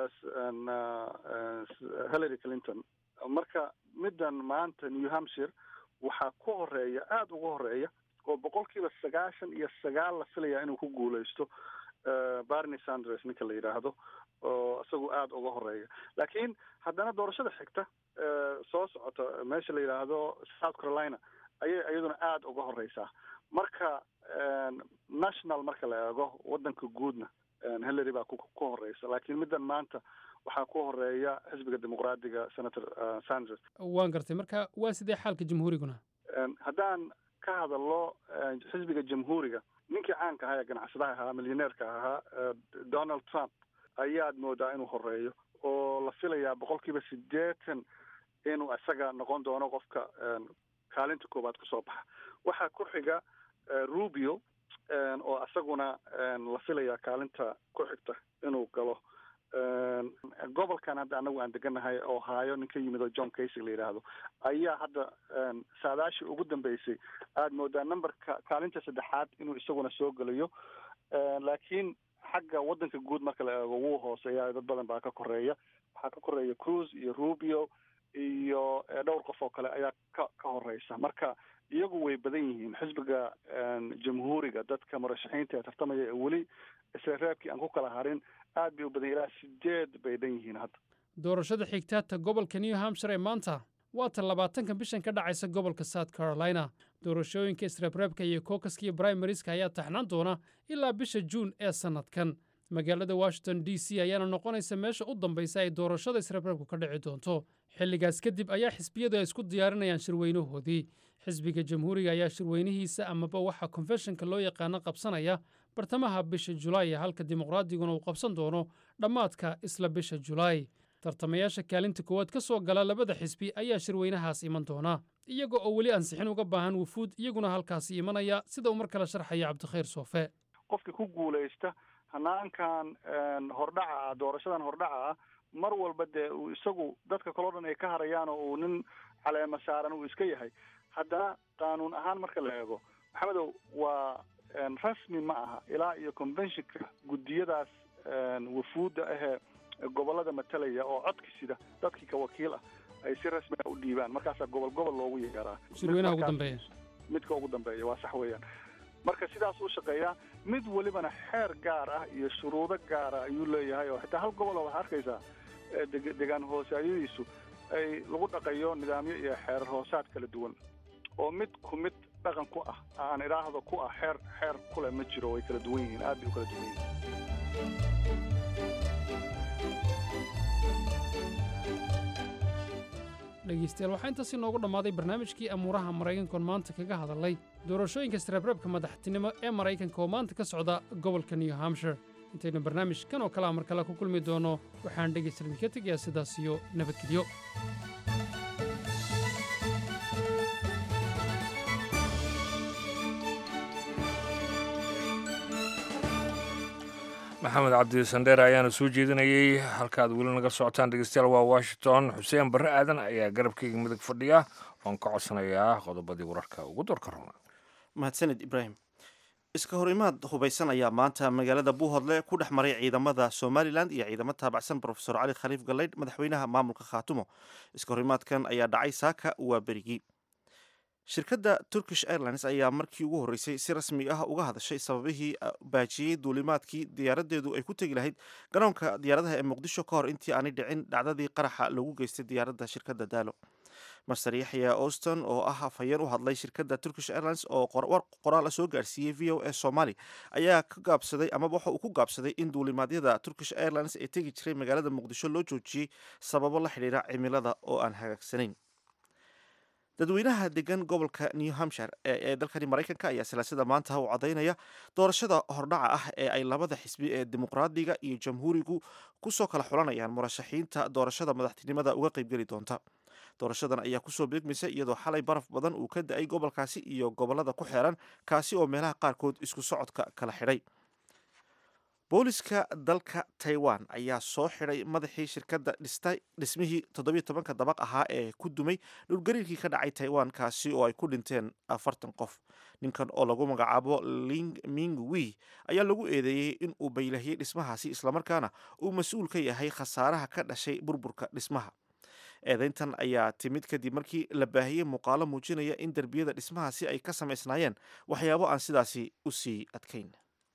hillary clinton marka middan maanta new hampshire waxaa ku horeeya aada uga horeeya oo boqolkiiba sagaashan iyo sagaal la filaya inuu ku guuleysto barney sanders ninka la yidhaahdo oo isagu aada uga horeeya laakiin haddana doorashada xigta soo socota meesha la yidhaahdo south carolina ayay iyaduna aada uga horeysaa marka national marka la eego wadanka guudna hillary baa ku horeysa laakiin middan maanta waxaa ku horeeya xisbiga dimuqraadiga senator sanders waan gartay marka waa sidee xaalka jamhuuriguna haddaan ka hadallo xisbiga jamhuuriga ninkii caanka ahaa ee ganacsadaha ahaa milyaneerka ahaa donald trump ayaad moodaa inuu horeeyo oo la filayaa boqolkiiba siddeetan inuu isaga noqon doono qofka kaalinta koowaad kusoo baxa waxaa ku xiga rubio oo isaguna la filayaa kaalinta ku xigta inuu galo gobolkan hadda anagu aan deganahay oo haayo nin ka yimid oo john casy la yidhaahdo ayaa hadda saadaashii ugu dambeysay aada moodaa numberka kaalinta saddexaad inuu isaguna soo gelayo laakiin xagga waddanka guud marka la eego wuu hooseeya dad badan baa ka koreeya waxaa ka koreeya cruz iyo rubio iyo dhowr qof oo kale ayaa ka ka horeysa marka iyagu way badan yihiin xisbiga jamhuuriga dadka murashaxiinta ee tartamaya ee weli isla reebkii aan ku kala harin aad bay u badan ilaa sideed bay dhan yihiin hadda doorashada xigtaata gobolka new hampshire ee maanta waa tan labaatanka bishan ka dhacaysa gobolka south carolina doorashooyinka isreebreebka iyo kookaska iyo brimarieska ayaa taxnaan doona ilaa bisha juun ee sannadkan magaalada washington d c ayaana noqonaysa meesha u dambaysa ay doorashada isreebreebku ka dhici doonto xilligaas kadib ayaa xisbiyadu ay isku diyaarinayaan shirweynahoodii xisbiga jamhuuriga ayaa shirweynihiisa amaba waxa konfeshonka loo yaqaano qabsanaya bartamaha bisha julaay halka dimuqraadiguna uu qabsan doono dhammaadka isla bisha julaay tartamayaasha kaalinta koowaad ka soo gala labada xisbi ayaa shirweynahaas iman doona iyaga oo weli ansixin uga baahan wufuud iyaguna halkaasi imanaya sida uu mar kale sharxaya cabdikhayr soofe qofkii ku guulaysta hanaankan hordhaca ah doorashadan hordhaca ah mar walba dee uu isagu dadka kaleo dhan ay ka harayaan oo uu nin caleema saaran uu iska yahay haddana qaanuun ahaan marka la eego maxamedow waa rasmi ma aha ilaa iyo conventionka guddiyadaas wafuudda ahee gobollada matalaya oo codki sida dadkii ka wakiil ah ay si rasmi ah u dhiibaan markaasaa gobol gobol loogu yeeraa shirweynaha ugu dambeeya midka ugu dambeeya waa sax weeyaan marka sidaas u shaqeeyaa mid welibana xeer gaar ah iyo shuruudo gaara ayuu leeyahay oo xitaa hal gobol oo waxaa arkaysaa deg degaan hoosaadyadiisu ay lagu dhaqayo nidaamyo iyo xeerar hoosaad kala duwan oo mid ku mid dhaqan ku ah aan idhaahdo ku ah xeer xeer kule ma jiro way kala duwan yihiin aad bay u kala duwan yihiin dhegaystayaal waxaa intaasi noogu dhammaaday barnaamijkii amuuraha maraykankoon maanta kaga hadalay doorashooyinka isreebreebka madaxtinimo ee maraykanka oo maanta ka socda gobolka new hampshire intaynu barnaamijkan oo kalea mar kale ku kulmi doono waxaan dhegaysta idinka tegayaa sidaas iyo nabadgelyo maxamed cabdi sandheere ayaana soo jeedinayey halkaaad weli naga socotaan dhegeystayaal waa washington xuseen barre aadan ayaa garabkayga midig fadhiya oon ka codsanayaa qodobadii wararka ugu doorka roona mahadsanid ibraahim iska hor imaad hubaysan ayaa maanta magaalada buuhodle ku dhex maray ciidamada somalilan iyo ciidamo taabacsan rofesor cali khaliif galeydh madaxweynaha maamulka khaatumo iska hor imaadkan ayaa dhacay saaka waa berigii shirkadda turkish airlines ayaa markii ugu horreysay si rasmi ah uga hadashay sababihii baajiyey duulimaadkii diyaaradeedu ay ku tegi lahayd garoonka diyaaradaha ee muqdisho ka hor intii aanay dhicin dhacdadii qaraxa lagu geystay diyaaradda shirkadda daalo master yaxya auston oo ah afhayeen u hadlay shirkadda turkish airlines oo qoraal soo gaarsiiyey v o a somali ayaa ka gaabsaday amaba waxa uu ku gaabsaday in duulimaadyada turkish airlines ee tegi jiray magaalada muqdisho loo joojiyey sababo la xidhiira cimilada oo aan hagaagsanayn dadweynaha degan gobolka new hampshire ee dalkani maraykanka ayaa silaasada maanta u cadaynaya doorashada hordhaca ah ee ay labada xisbi ee dimuqraadiga iyo jamhuurigu kusoo kala xulanayaan murashaxiinta doorashada madaxtinimada uga qaybgeli doonta doorashadan ayaa kusoo beegmaysa iyadoo xalay baraf badan uu ka da-ay gobolkaasi iyo gobolada ku xeeran kaasi oo meelaha qaarkood isku socodka kala xidhay booliska dalka taiwan ayaa soo xidhay madaxii shirkadda dhistay dhismihii toddobiyo tobanka dabaq ahaa ee ku dumay dhulgariirkii ka dhacay taiwan kaasi oo ay ku dhinteen afartan qof ninkan oo lagu magacaabo ling ming wi ayaa lagu eedeeyey in uu baylahiyey dhismahaasi islamarkaana uu mas-uul ka yahay khasaaraha ka dhashay burburka dhismaha eedeyntan ayaa timid kadib markii la baahiyey muuqaalo muujinaya in derbiyada dhismahaasi ay ka samaysnaayeen waxyaabo aan sidaasi u sii adkayn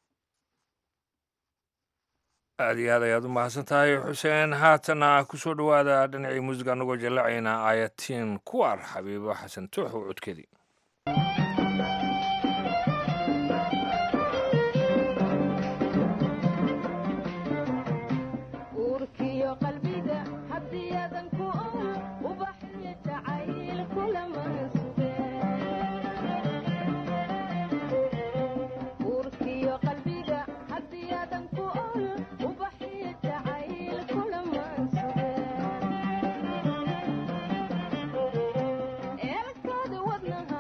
aad iyo aad ayaad u mahadsan tahay xuseen haatana kusoo dhowaada dhinacii muusiga anagoo jallacayna ayatiin kuwar xabiibo xasan tuuxow codkeedii Elkada wadnaha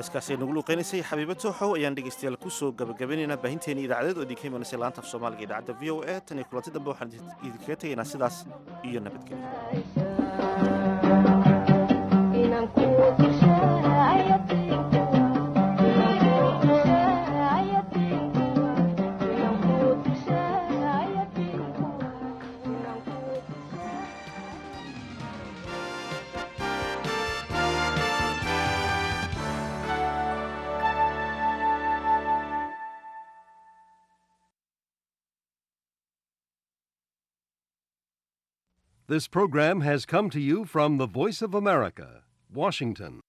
heeskaasi nagu luuqeynaysay xabiiba tooxow ayaan dhegeystayaal kusoo gabagabaynaynaa baahinteeni idaacadeed oo idinka imanaysay laanta af soomaaliga idaacadda v o a tan iyo kulanti dambe waxaan idinkaga tegaynaa sidaas iyo This program has come to you from the Voice of America, Washington.